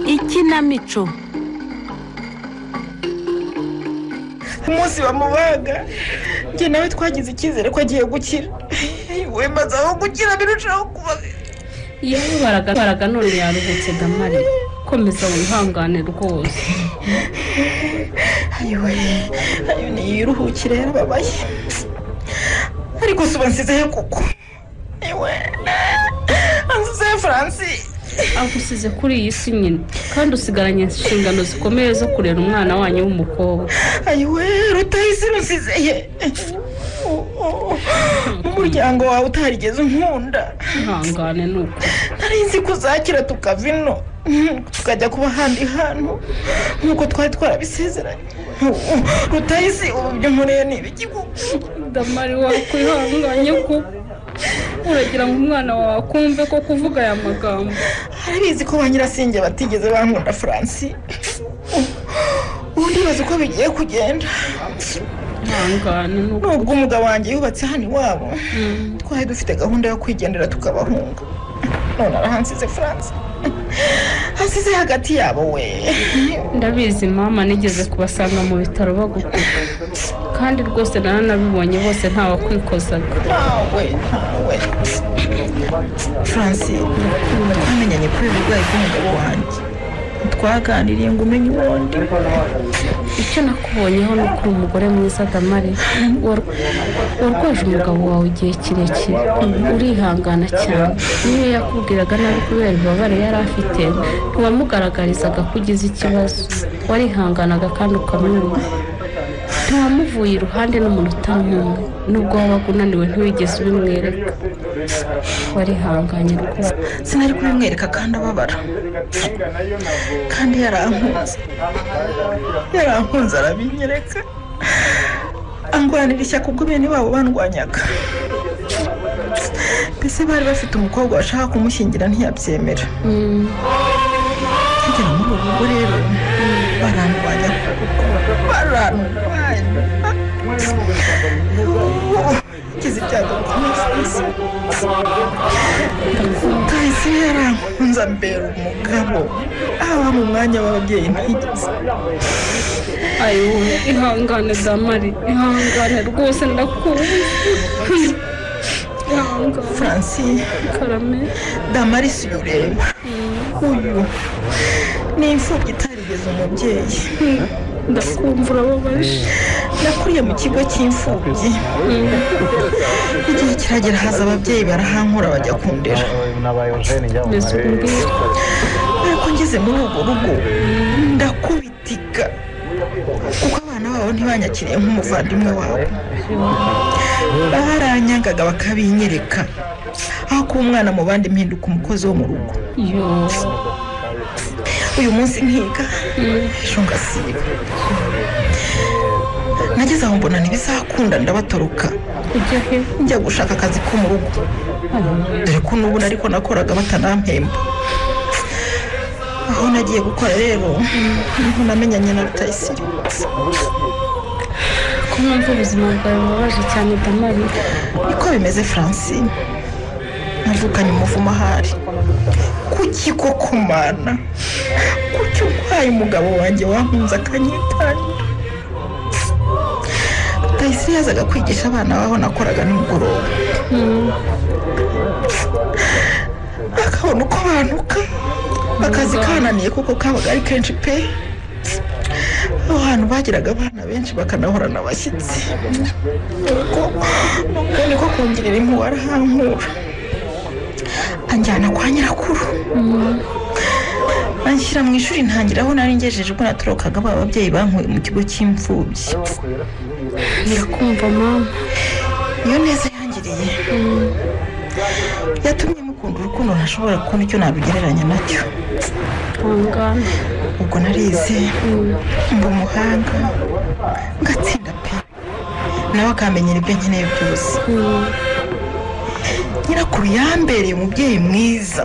ikinamico ku munsi bamubaga njye nawe twagize icyizere ko agiye gukira we maze aho gukira birushaho kuba yabaraga none yaruhutse damari komeza wihangane rwose ayowe ayo niyiruhukire yarababaye ariko si ubu nsizehe kuko ayowe ansizehe francis agusize kuri iyi si nyine kandi usigaranye inshingano zikomeye zo kurera umwana wanyu w'umukobwa ayowe rutahise rusizeye umuryango wawe utarigeze unkunda ihangane ni uko nari nzi ko uzakira tukava ino tukajya kuba ahandi hantu nk'uko twari twarabisezeranye rutayisi ubu byo nkoreye ni ibigikugu damari wawe kwihanganye kuko uragira ngo umwana wawe akumve ko kuvuga aya magambo arabizi ko ba nyirasenge batigeze bankunda francis ubu ndibaza uko bigiye kugenda ihangane ni uko nubwo umugabo wanjye yubatse hano iwabo Mm. twari dufite gahunda yo kwigendera tukabahunga none arahansize francis hasize hagati yabo we ndabizi mama nigeze kubasanga mu bitaro bagukuka kandi rwose naranabibonye bose ntawakwikozaga ntawe ntawe francis twamenyanye kubera uburwayi bw'umugabo wanjye twaganiriye ngo umenye ubundi icyo nakubonyeho ni uko uri umugore mwiza damari War- warwaje umugabo wawe igihe kirekire urihangana cyane niyo yakubwiraga nabi kubera ibibabare yari afite ntiwamugaragarizaga ko ugize ikibazo warihanganaga kandi ukamwumva ntiwamuvuye iruhande n'umuntu utamuwe nubwo wabaga unaniwe ntiwigeze ubimwereka warihanganye rwose sinari kubimwereka kandi ababara kandi yarankunze yarankunze arabinyereka angwanira ishyaka ubwo bene babo bandwanyaga mbese bari bafite umukobwa washaka kumushyingira ntiyabyemera Mm. kugera muri ubu bwo rero barandwanya kuko barandwanya ngize ibyago bikomeye rwose kahise yarankunze ambera umugabo aba mu mwanya w'ababyeyi ntigeze ayiwe ihangane damari ihangane rwose ndakuzi ihangane francis karame damari si uyu ureba uyu ni imfubyi itarigeze umubyeyi ndakumva urababaje nakuriye mu kigo cy'imfubyi igihe kiragera haza ababyeyi barahankura bajya kundera mbese ubu ngubu ariko ngeze muri urwo rugo ndakubitika kuko abana babo ntibanyakiriye nk'umuvandimwe wabo baranyangaga bakabinyereka aho kuba umwana mu bandi mpinduka umukozi wo mu rugo yo uyu munsi nkiga ejo ngasiba nageze aho mbona ntibizakunda ndabaturuka ujya he njya gushaka akazi ko mu rugo dore ko n'ubu ariko nakoraga batanampemba aho nagiye gukora rero niho namenyanye na rutayisire ko numva ubuzima bwawe bubabaje cyane damari niko bimeze francine navukanye umuvumo ahari kuki koko mana kuki urwaye umugabo wanjye wankunze akanyitangira rutayisire yazaga kwigisha abana babo nakoraga nimugoroba Mm. akabona uko bantuka akazi kananiye kuko kabaga ari kenshi pe aho hantu bagiraga abana benshi bakanahorana abashyitsi nuko nuko niko kongera impuhwe arahankura anjyana kwa nyirakuru anshyira mu ishuri ntangira aho nari ngejeje ubwo natorokaga ba babyeyi bankuye mu kigo cy'imfubyi ndakumva mama iyo neza yangiriye yatumye mukunda urukundo ntashobora kubona icyo nabigereranya nacyo ihangane ubwo narize mba umuhanga ngatsinda pe nawe akamenyera ibyo nkeneye byose Mm. nyirakuru yambereye umubyeyi mwiza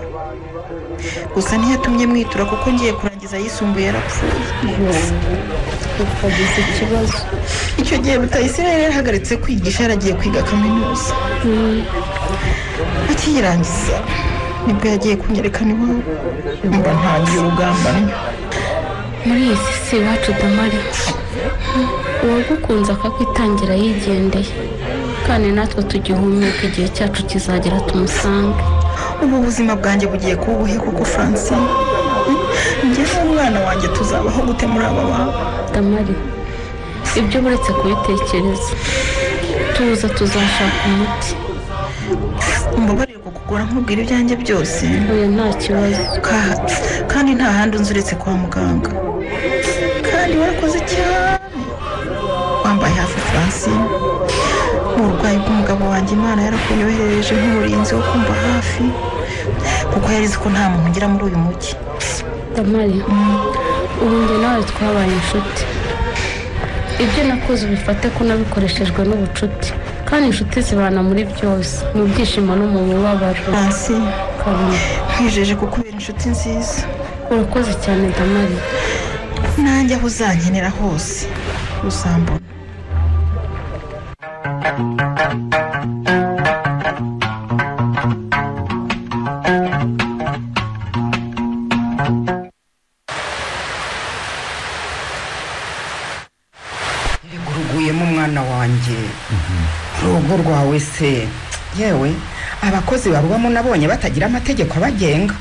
gusa ntiyatumye mwitura kuko ngiye kurangiza ayisumbuye yarapfuye yo ukagize ikibazo icyo gihe rutayisire yarahagaritse kwigisha yaragiye kwiga kaminuza Mm. akiyirangiza nibwo yagiye kunyerekana iwabo mba ntangiye ubugambanyi muri iyi si si iwacu damari uwagukunze akakwitangira yigendeye kandi natwe tugihumeka igihe cyacu kizagera tumusange ubu ubuzima bwanjye bugiye kuba ubuhe koko francine njye n'umwana wanjye tuzabaho gute muri aba bantu damari ibyo uretse kubitekereza tuza tuzashaka umuti umbabarire kukugura nkubwira ibyanjye byose oya nta kibazo Ka- kandi nta handi unzi uretse kwa muganga kandi warakoze cyane wambaye hafi francine mu burwayi bw'umugabo wanjye imana yarakunyoherereje nk'umurinzi wo kumva hafi kuko yarizi ko nta muntu ugira muri uyu mujyi damari ubu njye nawe twabaye inshuti ibyo nakoze ubifate ko nabikoreshejwe n'ubucuti kandi inshuti zibana muri byose mu byishimo no mu mubabaro francine kabone nkwijeje kukubera inshuti nziza urakoze cyane damari nanjye aho uzankenera hose uzambona Yego, uruguyemo umwana wanjye urugo rwawe se yewe abakozi babubamo nabonye batagira amategeko abagenga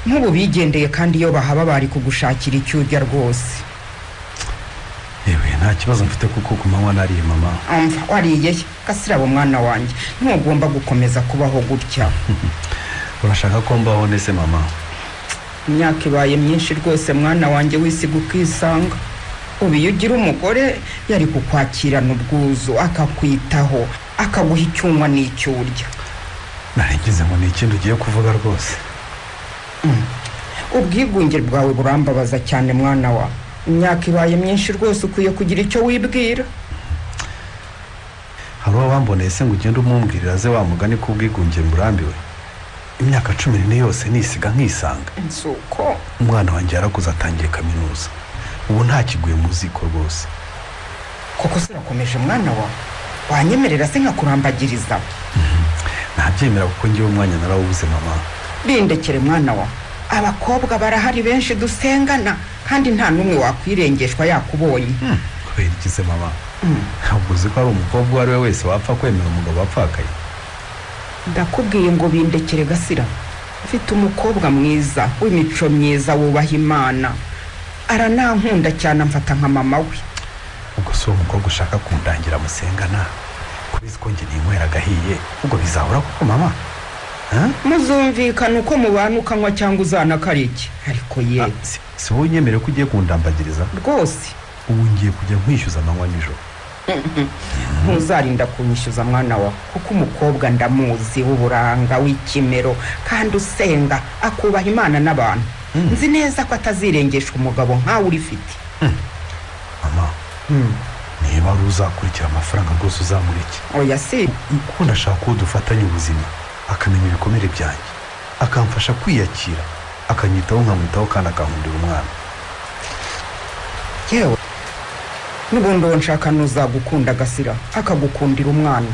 nk'ubu bigendeye kandi iyo bahaba bari kugushakira icyo urya rwose yewe nta kibazo mfite kuko ku manywa nariye mama umva wariye he? gasirabo mwana wanjye ntugomba gukomeza kubaho gutya urashaka ko mbaho nese mama imyaka ibaye myinshi rwose mwana wanjye wisiga ukisanga ubu iyo ugira umugore yari kukwakirana ubwuzu akakwitaho akaguha icyunywa n'icyo urya narengize ngo ni ikindi ugiye kuvuga rwose ubwigunge bwawe burambabaza cyane mwana wa imyaka ibaye myinshi rwose ukwiye kugira icyo wibwira hari uwo wamboneye se ngo ugende umumbwirira aze wa mugani ko ubwigunge murambiwe imyaka cumi n'ine yose nisiga nkisanga si uko umwana wanjye yarakuze atangiye kaminuza ubu ntakiguye mu ziko rwose koko sirakomeje mwana wa wanyemerera se nkakurambagiriza ntabyemera kuko ngewe umwanya narawubuze mama bindekere mwana wa abakobwa barahari benshi dusengana kandi nta n'umwe wakwirengeshwa yakubonye kubera ikize mama ntabwo uzi ko hari umukobwa uwo ari we wese wapfa kwemera umugabo wapfakaye ndakubwiye ngo bindekere gasira mfite umukobwa mwiza w'imico myiza wubaha imana aranankunda cyane amfata nka mama we ubwo si uwo mukobwa ushaka kundangira musengana kubizi ko njye ninywera agahiye ubwo bizahora koko mama Ha? muzumvikana uko mubana ukanywa cyangwa uzanakara iki ariko ye Ah, si- si wowe unyemereye ko ugiye kundambagiriza rwose ubu ngiye kujya nkwishyuza amanywa nijoro ntuzarinda kunyishyuza mwana wa kuko umukobwa ndamuzi w'uburanga w'ikimero kandi usenga akubaha imana n'abantu nzi neza ko atazirengesha umugabo nkawe urifite mama niba ari uzakurikira amafaranga rwose uzamureke oya si kuko ndashaka uwo dufatanya ubuzima akamenya ibikomere byanjye akamfasha kwiyakira akanyitaho nkamwitaho kandi akankundira umwana yewe n'ubundi uwo nshaka n'uzagukunda agasira akagukundira umwana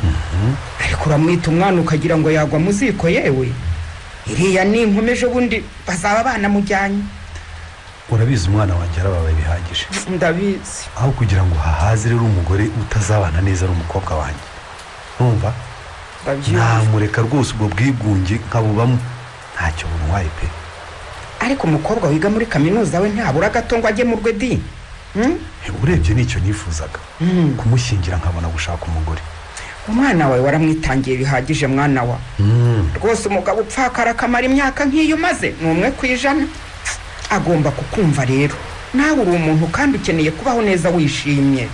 ariko uramwita umwana ukagira ngo yagwa mu ziko yewe iriya ninkomeje ubundi bazaba banamujyanye urabizi umwana wanjye arababaye bihagije ndabizi aho kugira ngo hahaze rero umugore utazabana neza ari umukobwa wanjye numva ndabyumva namureka rwose ubwo bwigunge nkabubamo ntacyo buntwaye pe ariko umukobwa wiga muri kaminuza we ntabura agato ngo ajye mu rwedi Hmm? Eh, urebye nicyo nifuzaga kumushyingira nkabona gushaka umugore umwana wawe waramwitangiye bihagije mwana wa rwose umugabo upfakara akamara imyaka nk'iyo umaze ni umwe ku ijana agomba kukumva rero nawe uri umuntu kandi ukeneye kubaho neza wishimye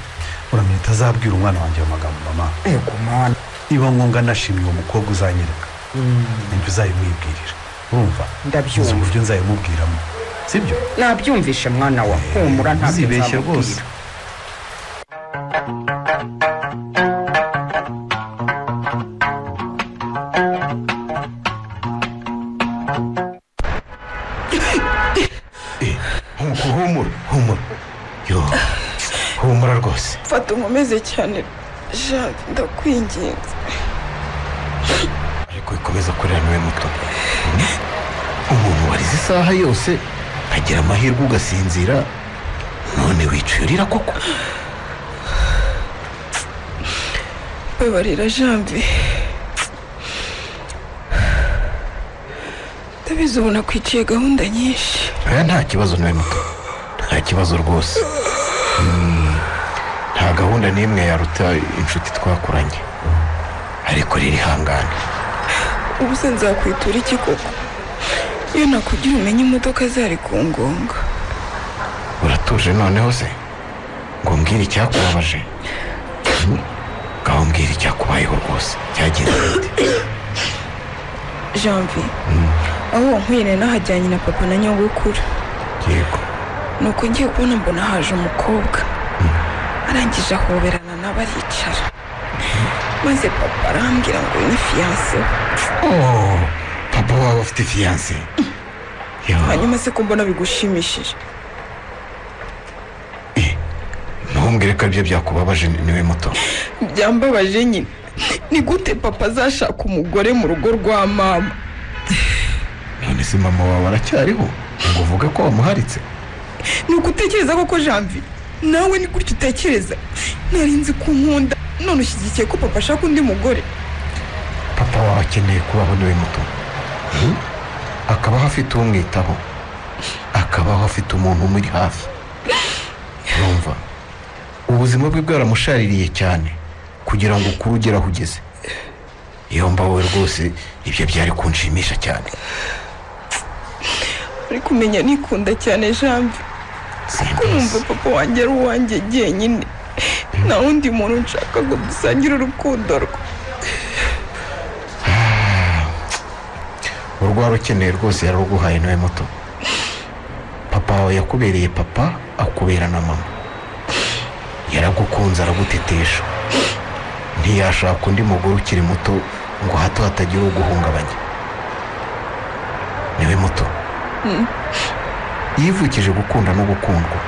uramenya utazabwira umwana wanjye ayo magambo mama ego mwana niba ngombwa nashimye uwo mukobwa uzanyereka nibyo uzayimwibwirira urumva Ndabyumva. uzi uburyo nzayimubwiramo sibyo nabyumvishe mwana wa humura ntabwo uzibeshye nzamubwira rwose humura humura yo humura rwose fata unkomeze cyane jacques ndakwinginze ariko ikomeza kureba niwe muto isaha yose nkagira amahirwe ugasinzira none wicurira koko kwibarira jambi ndabizi ubu nakwiciye gahunda nyinshi oya nta kibazo nawe muto nta kibazo rwose Mm, nta gahunda n'imwe yaruta inshuti twakoranye ariko rero ihangane ubu se nzakwitura iki koko iyo nakugira umenye imodoka zari ku ngonga uratuje noneho se ngo mbwire icyakubabaje Mm, ngaho mbwira icyakubayeho rwose cyagenze bite janvi aho wankwiriye nahajyanye na papa na nyogokuru yego nuko ngiye kubona mbona haje umukobwa arangije ahoberana nawe aricara maze papa arambwira ngo uyu ni fiyanse we oh, papa waba afite fiyanse hanyuma se ko mbona bigushimishije ntumbwire ko ibyo byakubabaje niwe muto byambabaje nyine ni gute papa azashaka umugore mu rugo rwa mama none se mama wawe aracyariho ngo uvuge ko wamuharitse ni ugutekereza koko janvi nawe ni gutya utekereza nari nzi ko nkunda none ushyigikiye ko papa ashaka undi mugore papa wawe akeneye kubaho niwe muto Hmm? akabaho afite umwitaho akabaho afite umuntu umuri hafi urumva ubuzima bwe bwaramushaririye cyane kugira ngo ukuru ugere aho ugeze yomba wowe rwose ibyo byari kunshimisha cyane uri kumenya nikunda cyane janvi ko numva papa wanjye ari uwanjye jyenyine nta wundi muntu nshaka ngo dusangire urukundo rwe urwara ukeneye rwose yaruguhaye nawe muto papa wawe yakubereye papa akubera na mama yaragukunze aragutetesha ntiyashaka undi mugore ukiri muto ngo hato hatagira uguhungabanya niwe muto yivukije gukunda no gukundwa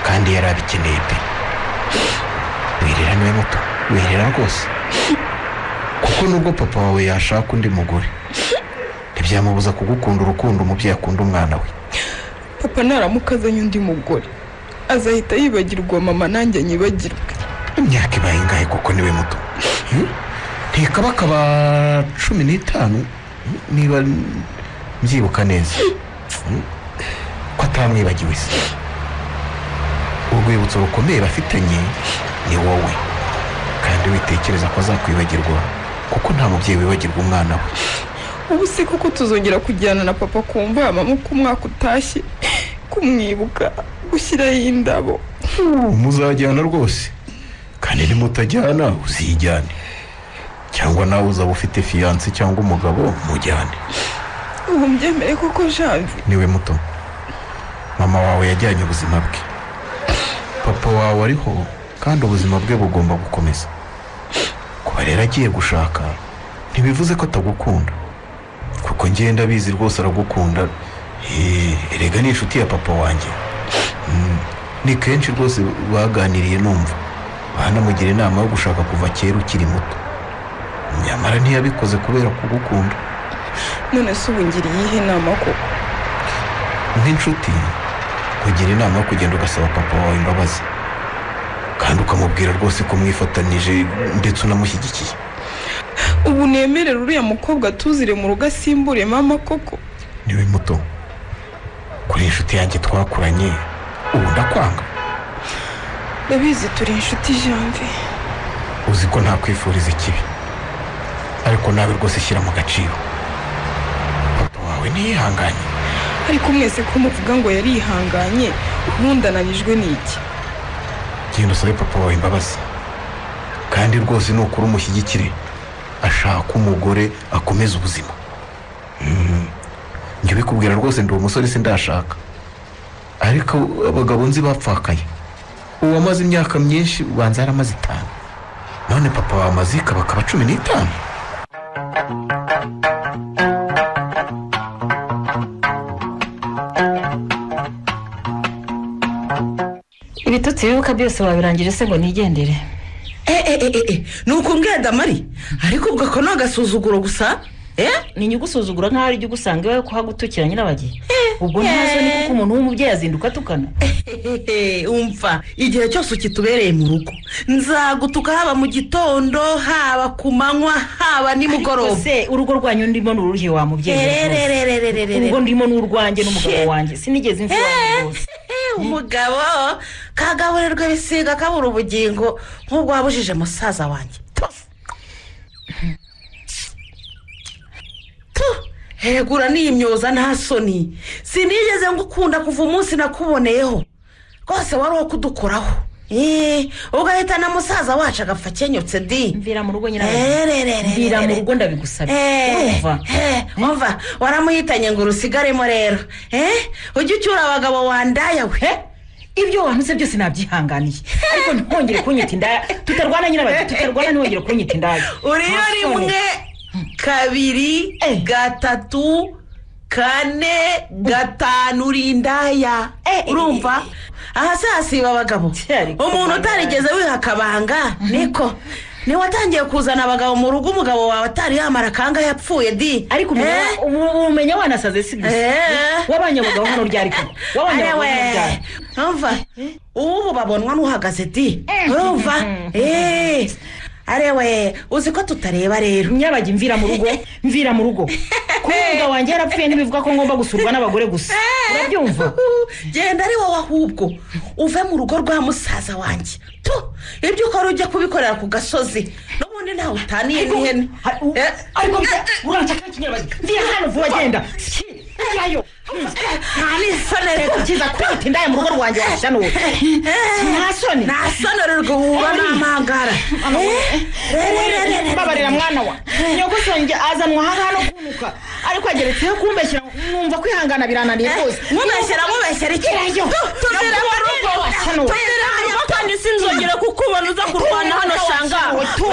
kandi yari abikeneye pe wirera niwe muto wirera rwose kuko nubwo papa wawe yashaka undi mugore ntibyamubuza kugukunda urukundo umubyeyi akunda umwana we papa naramuka azanye undi mugore azahita yibagirwa mama nanjye nyibagirwe imyaka ibaye ingahe kuko niwe muto Hmm? ntikabakaba cumi n'itanu hmm, niba mbyibuka neza Hmm? ko atamwibagiwe se urwibutso rukomeye bafitanye ni wowe kandi witekereza ko azakwibagirwa kuko nta mubyeyi wibagirwa umwana we ubu se koko tuzongera kujyana na papa ku mva mama uko umwaka utashye kumwibuka gushyiraho indabo muzajyana rwose kandi nimutajyana uzijyane cyangwa nawe uzaba ufite fiyanse cyangwa umugabo mujyane ubu mbyemere koko janvi niwe muto mama wawe yajyanye ubuzima bwe papa wawe ariho kandi ubuzima bwe bugomba gukomeza kuba rero agiye gushaka ntibivuze ko atagukunda kuko ngenda abizi rwose aragukunda Eh, erega ni inshuti ya papa wanjye Mm, ni kenshi rwose baganiriye numva banamugira inama yo gushaka kuva kera ukiri muto nyamara ntiyabikoze kubera kugukunda none se ubu ngira iyihe nama koko nk'inshuti kugira inama yo kugenda ugasaba papa wawe imbabazi kandi ukamubwira rwose ko mwifatanije ndetse unamushyigikiye ubu nemerera uriya mukobwa atuzire mu rugo asimbure mama koko niwe muto kuri inshuti yanjye twakuranye ubu ndakwanga ndabizi turi inshuti janvi uzi ko ntakwifuriza ikibi ariko nawe rwose shyira mu gaciro papa wawe ntiyihanganye ariko mwese ko muvuga ngo yarihanganye ubundi ananijwe n'iki genda usabe papa wawe imbabazi kandi rwose nukuri umushyigikire ashaka umugore akomeza ubuzima Mm. njye ubikubwira rwose ndi umusore sindashaka ariko abagabo nzi bapfakaye uwo amaze imyaka myinshi ubanza yaramaze itanu none papa wawe amaze ikaba akaba cumi n'itanu ibitutsi bibuka byose wabirangije se ngo nigendere e e e e e ni uko mbwira damari ariko ubwo ako ni agasuzuguro gusa ni inyungu usuzugura nk'aho ari igihugu usanga iwawe ko hagutukira nyirabagiye ubwo ntazo ni kuko umuntu w'umubyeyi azinduka atukana Hehehe, umva igihe cyose ukitubereye mu rugo nzagutuka haba mu gitondo haba ku manywa haba Ariko nimugoroba se urugo rwanyu ndimo ni uruhe wa mubyeyi Ererererererere. urugo ndimo ni urwanjye n'umugabo wanjye sinigeze mfa iwanjye rwose Eh, umugabo kagaburirwa ibisiga kabura ubugingo nk'ubwo wabujije musaza wanjye Tufu. Tu, hegura n'iyi myoza nta soni sinigeze ngukunda kuva umunsi nakuboneyeho rwose wari uwo kudukoraho Eh, ugahita na musaza wacu agapfa akenyutse di mvira mu rugo nyirabagiye mvira mu Erererererere. rugo ndabigusabye Eh, urumva eh, umva waramuhitanye ngo urusigaremo rero Eh, ujye ucyura abagabo wandaya we He? ibyo wanuze byose nabyihanganiye ariko ntihongere kunyita indaya tutarwana nyirabagiye tutarwana ntihongere kunyita indaya uriyo Nta soni. rimwe kabiri Eh. gatatu kane gatanu urindaya Eh, eh, urumva aha se hasiba abagabo Cyari umuntu kumara. utarigeze wiha akabanga niko niwe watangiye kuzana abagabo mu rugo umugabo wawe atari yamara akanga yapfuye di ariko Eh? umenya- ubu- umenya wanasaze si gusa Eh. wabanye abagabo hano ryari koko wabanye abagabo hano ryari arewe umva ubu babonwa n'uhagaze di urumva Eh, arewe uzi ko tutareba rero nyabajya imvira mu rugo mvira mu rugo kuba umwuga wanjye yarapfuye ntibivuga ko ngomba gusurwa n'abagore gusa urabyumva genda ari wowe ahubwo uve mu rugo rwa musaza wanjye tu ibyo ukora ujya kubikorera ku gasozi n'ubundi ntawe utaniye n'ihene Ha- u- Eh, ariko eh, bisa- urashaka iki nyabajya mvira hano vuba genda Ski, njyayo nta n'isonere ukiza kwita indaya mu rugo rwanjye washanuwe nta soni nta sonere rwuba n'amagara Eh, re- re- re- re- babarira mwana wa nyogosonge azanwa ahangaha no kunuka ariko ageretseho kumbeshyira mwumva kwihangana birananiye rwose mubeshyira mubeshyira iki Gerayo. tuzira mu rugo Washanuwe. tuzira mu rugo kandi sinzongera kukubona uza kurwana hano shanga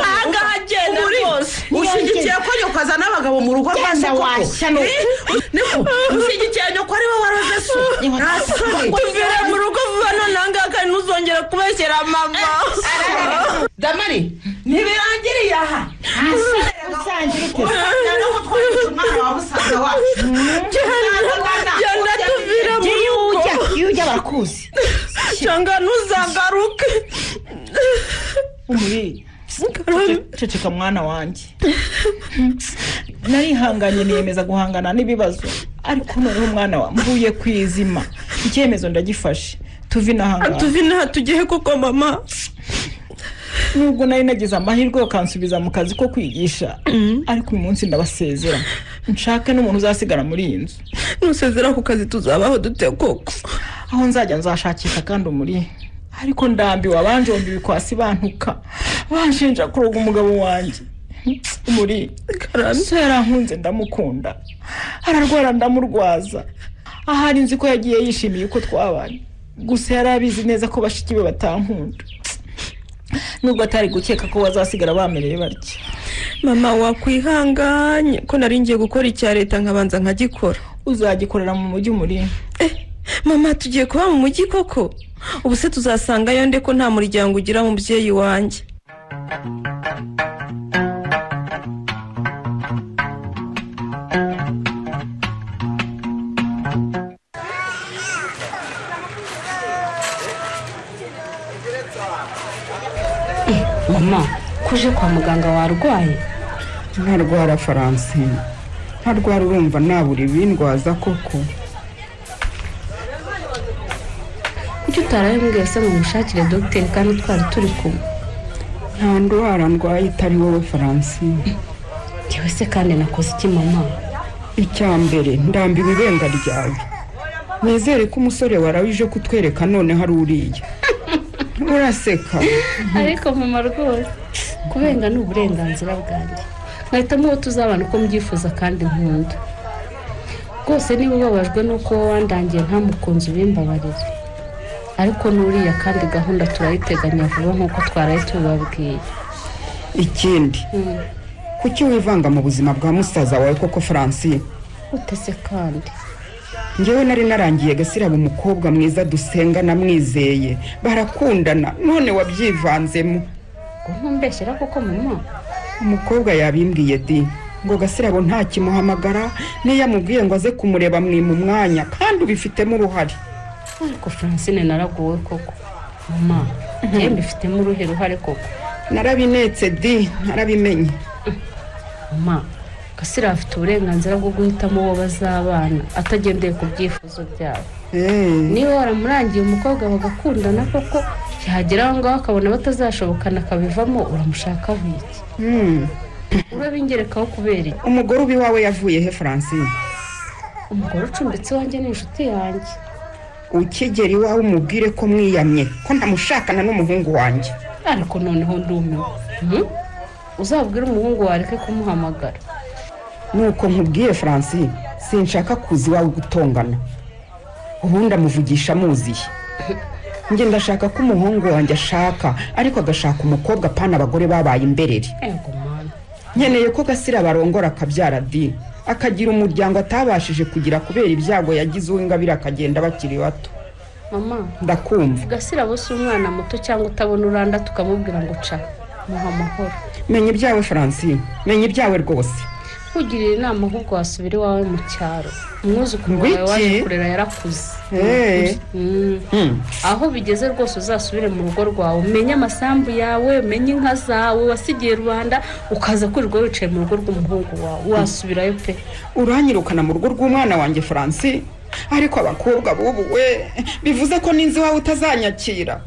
ahangaha genda rwose ushyigikiye ko nyoko azana abagabo mu rugo rwa Genda se koko washanuwe. niko ushyigikiye nyoko ari we waroze so nta soni tuzira mu rugo vuba nonaha ngaha kandi ntuzongera kubeshyira mama damari ntibirangiriye aha genda tuvira mu rugo iyo ujya barakuzi cyangwa ntuzagaruke umurire ceceka mwana wanjye narihanganye niyemeza guhangana n'ibibazo ariko noneho mwana wa mvuye ku izima icyemezo ndagifashe tuve inahangana tuvina tugihe kuko mama nubwo nari nagize amahirwe ukansubiza mu kazi ko kwigisha ariko uyu munsi ndabasezera nshake n'umuntu uzasigara muri iyi nzu nusezera ku kazi tuzabaho dute koko aho nzajya nzashakisha kandi umuri ariko ndambiwe abanjomba ibikwasi bantuka banshinja kuroga umugabo wanjye umuri so yarankunze ndamukunda ararwara ndamurwaza ahari nzi ko yagiye yishimiye uko twabanye gusa yari abizi neza ko bashiki be batankunda nubwo atari gukeka ko bazasigara bamereye batya mama wakwihanganye ko nari ngiye gukora icya leta nkabanza nkagikora uzagikorera mu mujyi umuri mama tugiye kuba mu mujyi koko ubu se tuzasangayo nde ko nta muryango ugira mubyeyi wanjye mama ko uje kwa muganga warwaye ntarwara faransina ntarwara urumva nabura ibindwaza koko kuki utaraye mbwiye se ngo mushakire dogiteri kandi twari turi kumwe nta ndwara ndwaye itari wowe faransina ngewe se kandi nakoze iki mama icya mbere ndambiwe ibenga ryawe nizere ko umusore warawe uje kutwereka noneho ari uriya uraseka ariko mama rwose kubenga ni uburenganzira bwanjye mwahitamo uwo tuzabana uko mbyifuza kandi nkunda rwose niba ubabajwe n'uko wowe wandangiye nta mukunzi ubimbabarire ariko n'uriya kandi gahunda turayiteganya vuba nk'uko twaraye tubibabwiye ikindi kuki wivanga mu buzima bwa musaza wawe koko faransina utese kandi ngewe nari narangiye gasiraba umukobwa mwiza dusenga namwizeye barakundana none wabyivanzemo ngo ntumbeshyera kuko mama umukobwa yabimbwiye di ngo gasirabo ntakimuhamagara n'iyo amubwiye ngo aze kumureba mwima umwanya kandi ubifitemo uruhare ariko francine naraguwe koko mama njyewe mbifitemo uruhe ruhare koko narabinetse di narabimenye mama gasira afite uburenganzira bwo guhitamo uwo bazabana atagendeye ku byifuzo byabo Eh, niba waramurangiye umukobwa bagakundana koko yagera aho ngaho akabona batazashobokana akabivamo uramushaka iki hmm. urabingerekaho kubera iki umugore uba iwawe yavuye he francine umugore ucumbitse iwanjye ni inshuti yanjye ukigera iwawe umubwire ko mwiyamye ko ntamushakana n'umuhungu wanjye ariko noneho ndumiwe Mhm. uzabwire umuhungu wareke kumuhamagara nuko nkubwiye francine sinshaka kuza iwawe gutongana ubundi amuvugisha amuziye njye ndashaka ko umuhungu wanjye ashaka ariko agashaka umukobwa apana abagore babaye imberere ego mwana nkeneye ko gasira barongora akabyara di akagira umuryango atabashije kugira kubera ibyago yagize uw'ingabire akagenda bakiri bato mama ndakumva gasirabo si umwana muto cyangwa utabona uranda tukamubwira ngo ca muha amahoro menya ibyawe francine menya ibyawe rwose kugirira inama ahubwo wasubira iwawe mu cyaro umwuzukuru wawe Ngwiki? waje kurera yarakuze Eh. Mm. Hmm. aho bigeze rwose uzasubire mu rugo rwawe umenye amasambu yawe umenye inka zawe wasigiye rubanda ukaza kwirirwa wicaye mu rugo rw'umuhungu wawe wasubirayo pe uranyirukana mu rugo rw'umwana wanjye francine ariko abakobwa b'ubu we bivuze ko n'inzu iwawe utazanyakira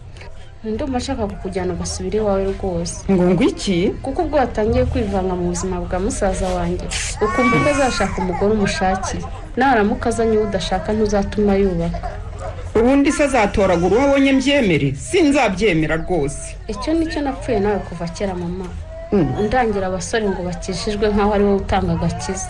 ndumva nshaka kukujyana ugasubira iwawe rwose ngo ngo iki kuko ubwo watangiye kwivanga mu buzima bwa musaza wanjye ukumva ko azashaka umugore umushakira naramuka azanye uwo udashaka ntuzatuma yubaka ubundi se azatoragura uwo abonye mbyemere sinzabyemera rwose icyo ni cyo napfuye nawe kuva kera mama Mm. ndangira abasore ngo bakijijwe nk'aho ari wowe utanga agakiza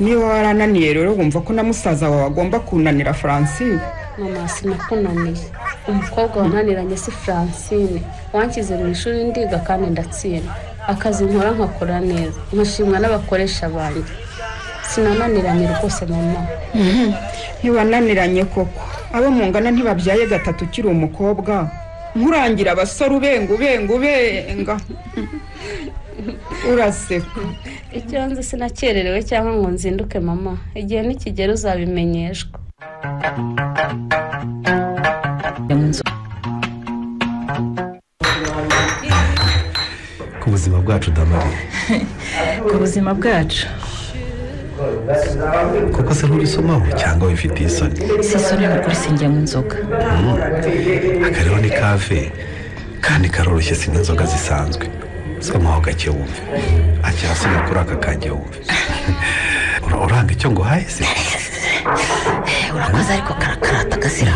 niba warananiye rero wumva ko na musaza wawe agomba kunanira francine mama sinakunaniye umukobwa wananiranye si francine wanshyize mu ishuri ndiga kandi ndatsinda akazi nkora nkakora neza nkashimwa n'abakoresha banjye sinananiranye rwose mama ntiwananiranye koko abo mungana ntibabyaye gatatu ukiri umukobwa nkurangira abasore ubenga ubenga ubenga uraseka icyo nzi sinakererewe cyangwa ngo nzinduke mama igihe nikigera uzabimenyeshwa ku buzima bwacu damariye ku buzima bwacu kuko se nturisomaho cyangwa wifitiye isoni si isoni ni ukuri sinjya mu nzoga aka rero ni kave kandi karoroshye si n'inzoga zisanzwe somaho gake wumve akirasoma kuri aka kange wumve Ura- uranga icyo nguhaye se urakoze ariko karakarata gasira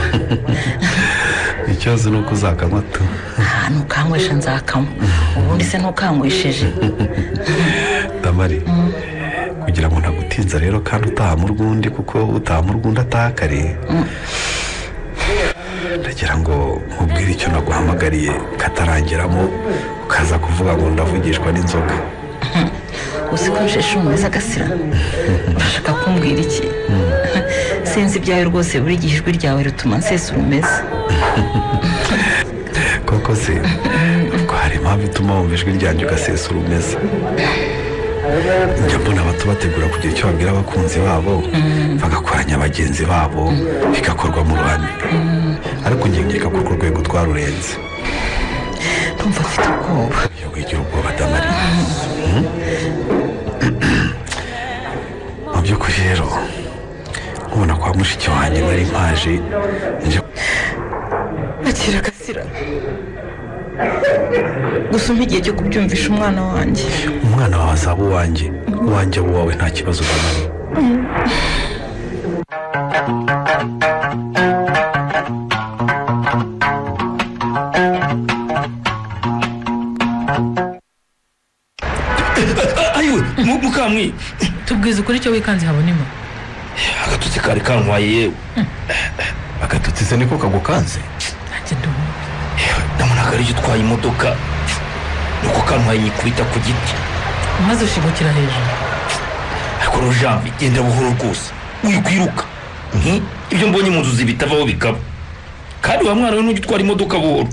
ikibazo ni uko uzakanywa tu aha ntukanywesha nzakamo ubundi se ntukanywesheje damari kugira ngo ntagutinza rero kandi utaha mu rw'undi kuko utaha mu rw'undi ataha kare ndagira ngo nkubwire icyo naguhamagariye katarangeramo ukaza kuvuga ngo ndavugishwa n'inzoga uzi ko nsheshe umeze gasira urashaka kumbwira iki sinzi ibyawe rwose buri gihe ijwi ryawe rituma nsesura umeze koko se ko hari impamvu ituma wumva ijwi ryanjye ugasesura umeze njya mbona abato bategura kugira icyo babwira abakunzi babo bagakoranya bagenzi babo bigakorwa mu ruhame ariko njye nkeka ko urwo rwego twarurenze ntumva mfite ubwoba iyo wigira ubwoba damari Mm? mu by'ukuri rero nkubona kwa mushiki wanjye nari mpaje nje akira gasira gusa umpa igihe cyo kubyumvisha umwana wanjye umwana wawe azaba uwanjye uwanjye aba uwawe nta kibazo damari ayiwe mu- mukamwi tubwize ukuri icyo wikanze habonemo agatutsi kari kantwaye yewe agatutsi se niko kagukanze nanjye ndumva Yewe, ndabona ko ari cyo utwaye imodoka nuko kantwaye nyikubita ku giti maze ushigukira hejuru ariko rojanvi genda buhoro rwose uyu kwiruka Nti, ibyo mbonye mu nzozi bitavaho bikaba kandi wa mwana we nujya utwara imodoka buhoro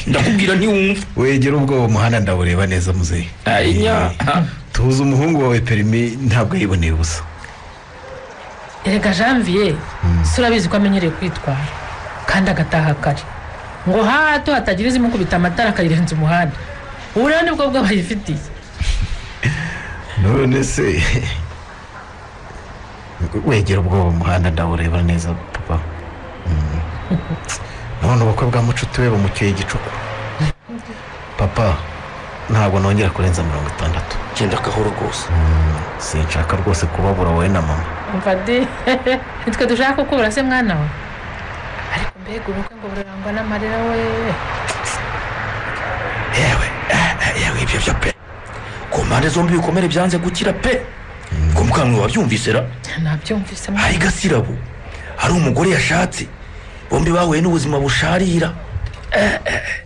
ndakubwira ntiwumva wegera ubwoba umuhanda ndawureba neza muzehe Ayinya. tuzi umuhungu wawe perimi ntabwo yiboneye ubusa erega janvier si urabizi ko amenyereye kwitwara kandi agataha kare ngo hato hatagira izimukubita amatara akayirenza umuhanda ubu rero nibwo bwo bayifitiye none se wegera ubwoba umuhanda ndawureba neza papa Mm. none ubukwe bwa mucuti we bumukeye igicuku papa ntabwo nongera kurenza mirongo itandatu genda gahoro rwose sinshaka rwose kubabura wowe na mama umva de nitwe dushaka kukubura se mwana we ariko mbega ubukwe ngo burarangwa n'amarira we yewe ibyo byo pe ku mpande zombi ibikomere byanze gukira pe ku mukanwa wabyumvise ra nabyumvise hari gasirabo hari umugore yashatse bombi bahuye n'ubuzima busharira Eh, eh, eh.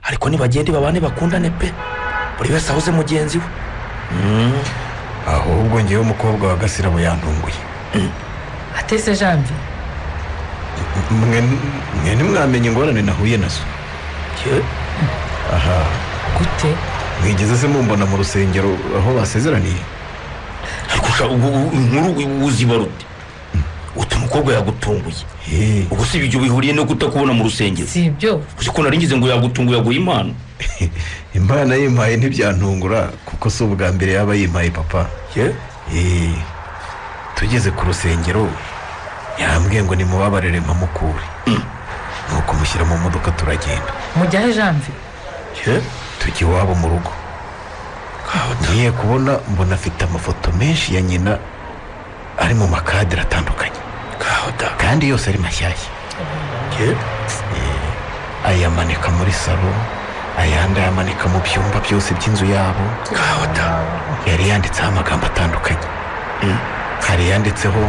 ariko nibagende babane bakundane pe buri wese ahuze mugenzi we ahubwo ngewe umukobwa wa gasirabo yandunguye atese janvier mwe mwe ntimwamenye ingorane nahuye nazo aha gute mwigeze se mumbona mu rusengero aho basezeraniye ariko usha- ubu- ubu- inkuru uzima rute utu mukobwa yagutunguye ubwo si ibyo bihuriye no kutakubona mu rusengero si ibyo uzi ko naringize ngo yagutunguye yaguha impano imana yimpaye ntibyantungura kuko si ubwa mbere yaba yimpaye papa Eh, tugeze ku rusengero yambwiye ngo nimubabarire mpamukure nuko mushyira mu modoka turagenda mujyahe janvier tujya iwabo mu rugo ngiye kubona mbona afite amafoto menshi ya nyina ari mu makadiri atandukanye kandi yose ari mashyashya Eh, ayamanika muri salo ayandi ayamanika mu byumba byose by'inzu yabo yari yanditseho amagambo atandukanye hari yanditseho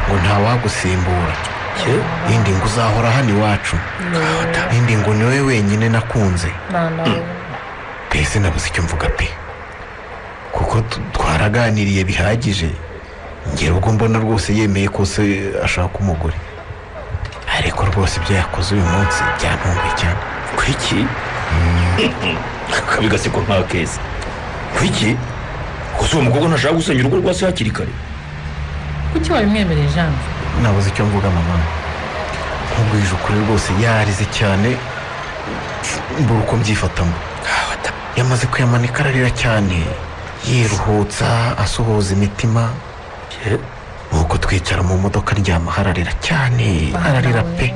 ngo ntawagusimbura indi ngo uzahora hano iwacu indi ngo niwe wenyine nakunze mwana we mbese nabuze icyo mvuga pe kuko tu- twaraganiriye bihagije ngera ubwo mbona rwose yemeye ko se ashaka umugore ariko rwose ibyo yakoze uyu munsi byantunguye cyane kwiki akabi gaseko nka keza kwiki gusa uwo mukobwa ntashaka gusengera urugo rwa se hakiri kare kuki wabimwemereye janvier nabuze icyo mvuga mama nkubwije ukuri rwose yarize cyane mbura uko mbyifatamo yamaze kuyamanika ararira cyane yiruhutsa asuhuza imitima nuko twicara mu modoka aryamaho ararira cyane ararira pe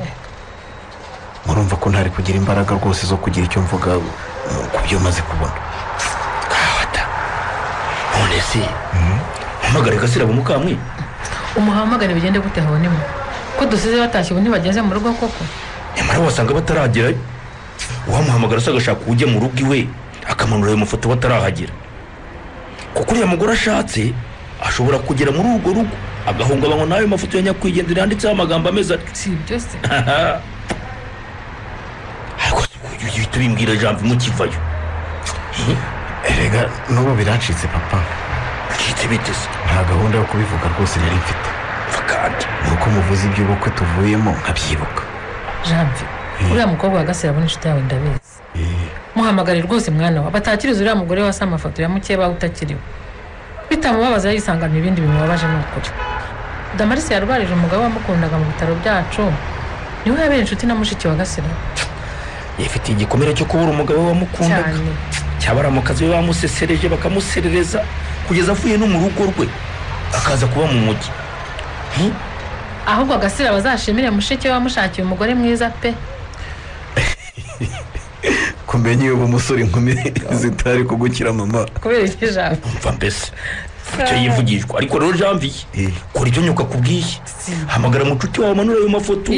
murumva ko ntari kugira imbaraga rwose zo kugira icyo mvuga uh, ku byo maze kubona none se hamagare gasirabo mukamwe umuhamagare bigende gute habonemo ko dusize batashye ubu ntibageze mu rugo koko nyamara wasanga bataragerayo uwamuhamagara se agashaka ujya mu rugo iwe akamanura ayo mafoto batarahagera kuko uriya mugore ashatse ashobora kugera muri urwo rugo agahungabanywa n'ayo mafoto ya nyakwigendera yanditseho amagambo ameze atyo si ibyo se ariko si uyu uhita ubimbwira jambo mukivayo erega n'ubu biracitse papa bicitse bite se nta gahunda yo kubivuga rwose nari mfite kandi nuko muvuze iby'ubukwe tuvuyemo nkabyibuka janvier uriya mukobwa wa gasirabo n'inshuti yawe ndabizi muhamagare rwose mwana we batakiriza uriya mugore wasa amafoto ya mukeba utakiriwe bitamubabaza yisangamo ibindi bimubabaje ni ukuri damarisi yarwarije umugabo wamukundaga mu bitaro byacu niwe yabera inshuti na mushiki wa gasirabo yifitiye igikomere cyo kubura umugabo we wamukundaga cyane cyabaramukazi we bamusesereje bakamuserereza kugeza avuye no mu rugo rwe akaza kuba mu mujyi Hi? ahubwo agasirabo azashimire mushiki we wamushakiye umugore mwiza pe kumenya iyo umusore inkumi zitari kugukira mama kubera iki jambo mva mbese icyo yivugishwa ariko rero janviye kora ibyo nyuka kubwiye hamagara mucuti wawe amanura ayo mafoto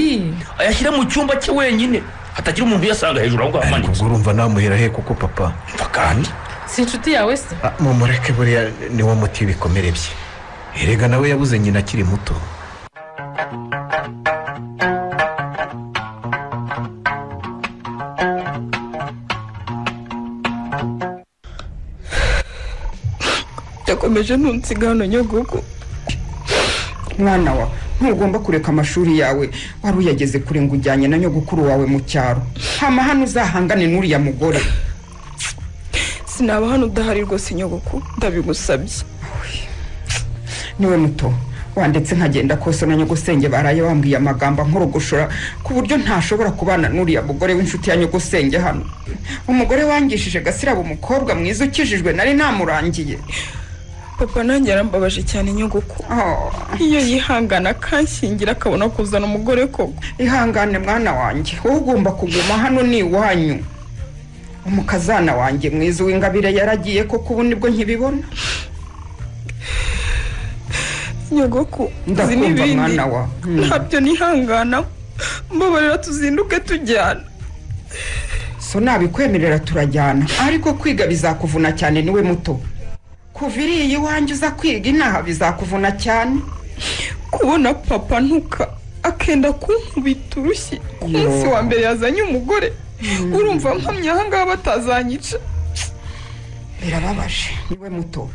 ayashyire mu cyumba cye wenyine hatagira umuntu uyasanga hejuru aho ngaho amanitse ubwo urumva namuhera he kuko papa mva kandi si inshuti yawe se mumureke buriya niwo muti w'ibikomere bye erega nawe yabuze nyina akiri muto yakomeje ntunsiga hano nyagugu mwana wa ntugomba kureka amashuri yawe wari uyageze kure ngo ujyanye na nyogokuru wawe mu cyaro hama hano uzahangane n'uriya mugore sinaba hano udahari rwose nyogokuru ndabigusabye niwe muto wanditse nkagenda kose na nyogosenge baraye wambwiye amagambo ankorogoshora ku buryo ntashobora kubana n'uriya mugore w'inshuti ya nyogosenge hano umugore wangishije gasirabo umukobwa mwiza ukijijwe nari namurangiye papa nanjye yarambabaje cyane nyogoko iyo yihangana akanshingira akabona kuzana umugore koko ihangane mwana wanjye wowe ugomba kuguma hano ni iwanyu umukazana wanjye mwiza w'ingabire yaragiye koko ubu nibwo nkibibona nyogoko uzi ndakumva n'ibindi mwana wa ntabyo nihangana mbabarira tuzinduke tujyana so nabikwemerera turajyana ariko kwiga bizakuvuna cyane niwe muto kuva iriya iwanjye uza kwiga inaha bizakuvuna cyane kubona papa ntuka akenda kunkubita urushyi ku munsi wa mbere yazanye umugore urumva mpamye ahangaha batazanyica birababaje niwe muto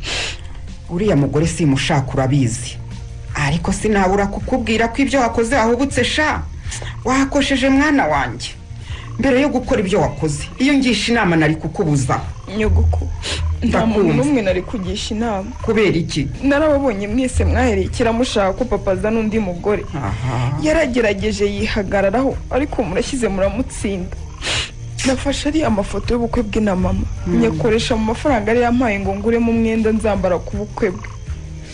uriya mugore simushaka urabizi ariko sinabura kukubwira ko ibyo wakoze wahubutse sha wakosheje mwana wanjye mbere yo gukora ibyo wakoze iyo ngisha inama nari kukubuza nyogoko nta muntu Ndakumva. n'umwe nari kugisha inama kubera iki narababonye mwese mwaherekera mushaka ko papa azana undi mugore yaragerageje yihagararaho ariko murashyize muramutsinda nafashe ariya mafoto y'ubukwe bwe na mama Mm. nyakoresha mu mafaranga yari yampaye ngo nguremo umwenda nzambara ku bukwe bwe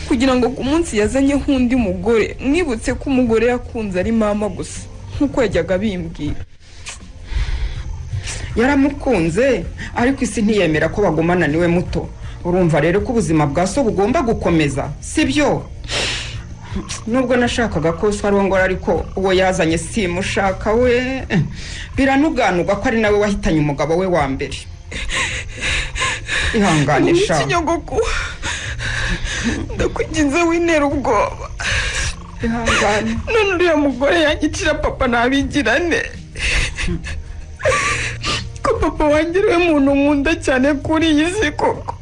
kugira ngo ku munsi yazanyeho undi mugore mwibutse ko umugore yakunze ari mama gusa nk'uko yajyaga bimbwira yaramukunze ariko isi ntiyemera ko bagumana niwe muto urumva rero ko ubuzima bwa so bugomba gukomeza sibyo nubwo nashakaga ko so arongora ariko uwo yazanye simushaka we biranuganurwa ko ari nawe wahitanye umugabo we wa mbere ihangane sha ikinyogoko ndakugize wintera ubwoba ihangane none uriya mugore yanyicira papa ntabigirane ko papa wanjye ariwe muntu nkunda cyane kuri iyi si koko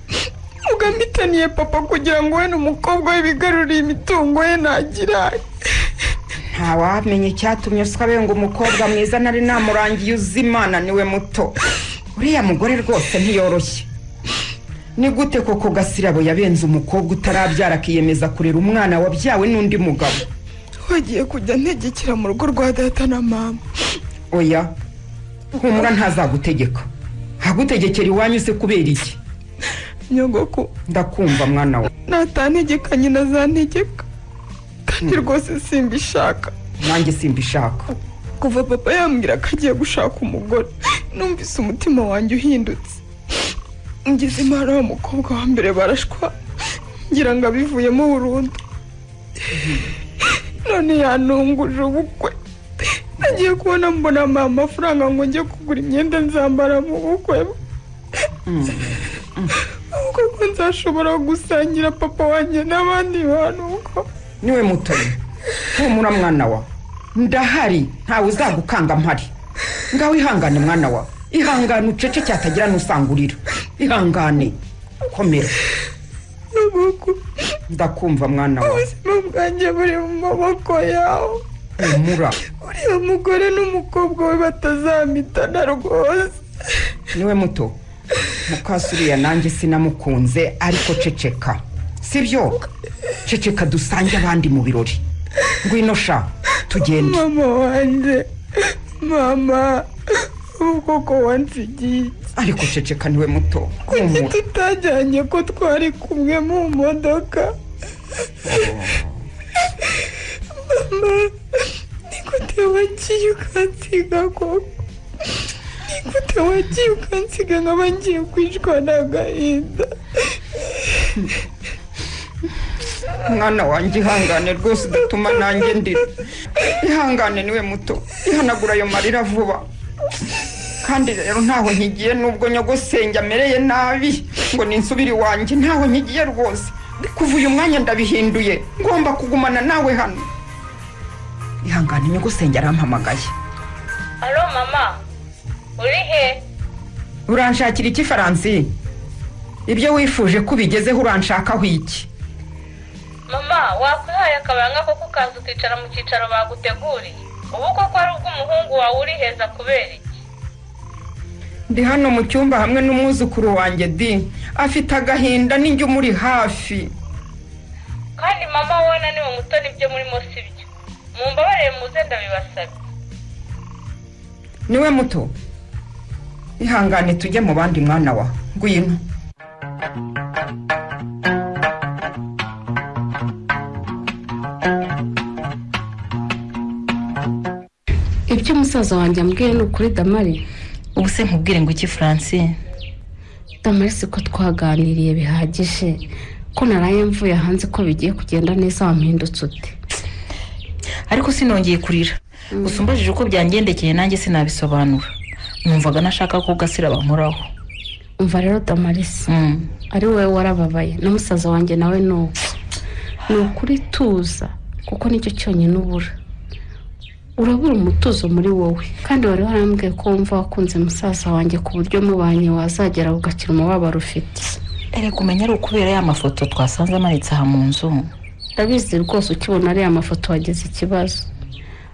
mugamitaniye papa kugira ngo we n'umukobwa we bigarurire imitungo ye ntagira ntawamenye icyatumye uswa benga umukobwa mwiza nari namurangiye uzimana niwe muto uriya mugore rwose ntiyoroshye ni gute koko gasirabo yabenze umukobwa utarabyara akiyemeza kurera umwana wabyawe n'undi mugabo wagiye kujya ntegekera mu rugo rwa data na mama oya humura ntazagutegeka agutegekera iwanyu se kubera iki nyogoko ndakumva mwana wa natantegeka nyina zantegeka kandi rwose simbishaka nanjye simbishaka kuva papa yambwira ko agiye gushaka umugore numvise umutima wanjye uhindutse ngeze impano wa mukobwa wa mbere barashwa ngira ngo abivuyemo burundu none yanunguje ubukwe nagiye kubona mbona ampaye amafaranga ngo njye kugura imyenda nzambara mu bukwe bwe ubwo ko nzashobora gusangira papa wanjye n'abandi bantu kuko niwe mutoyi humura mwana wa ndahari ntawe uzagukanga mpari ngaho ihangane mwana wa ihangane ucece cyatagira n'usangurira ihangane komera ndakumva mwana wa ubuzima bwanjye buri mu maboko yawe humura uriya mugore n'umukobwa we batazamitana rwose niwe muto mukasuriya nanjye sinamukunze ariko ceceka sibyo ceceka dusange abandi mu birori ngwino sha tugende mama wanjye mama ubwo ko wansigiye ariko ceceka niwe muto kuki humura tutajyanye ko twari kumwe mu modoka mama nigute wagiye ukansiga koko nigute wagiye ukansiga nkaba ngiye kwicwa n'agahinda mwana wanjye ihangane rwose udatuma nanjye ndira ihangane niwe muto ihanagura ayo marira vuba kandi rero ntaho nkigiye nubwo nyogosenge amereye nabi ngo ninsubire iwanjye ntaho nkigiye rwose kuva uyu mwanya ndabihinduye ngomba kugumana nawe hano ihangane nyogosenge arampamagaye halo mama uri he uranshakira iki faransi ibyo wifuje ko ubigezeho uranshakaho iki mama wakwihaye akabaranga koko ukaza ukicara mu cyicaro baguteguriye ubu koko ari ubw'umuhungu wawe uriheza kubera iki ndi hano mu cyumba hamwe n'umwuzukuru wanjye di afite agahinda n'injye umuri hafi kandi mama wabona ni mu mutoni ibyo murimo si byo mumbabarire muze ndabibasabye niwe muto ihangane tujye mu bandi mwana wa ngwino ibyo umusaza wanjye ambwiye ni ukuri damari ubu se nkubwire ngo iki francine damari siko twaganiriye bihagije ko naraye mvuye hanze ko bigiye kugenda neza wampindutse ute ariko sinongeye kurira gusa umbajije uko byangendekeye nanjye sinabisobanura numvaga nashaka ko gasira bankoraho umva rero damarisi ari wowe warababaye na musaza wanjye nawe ni uwo ni ukuri tuza kuko nicyo cyonyine ubura urabura umutuzo muri wowe kandi wari warambwiye ko wumva wakunze musaza wanjye ku buryo mubanye wazagera ugakira umubabaro ufite erega umenya ari ukubera ya mafoto twasanze amanitse aha mu nzu ndabizi rwose ukibona ari amafoto wagize ikibazo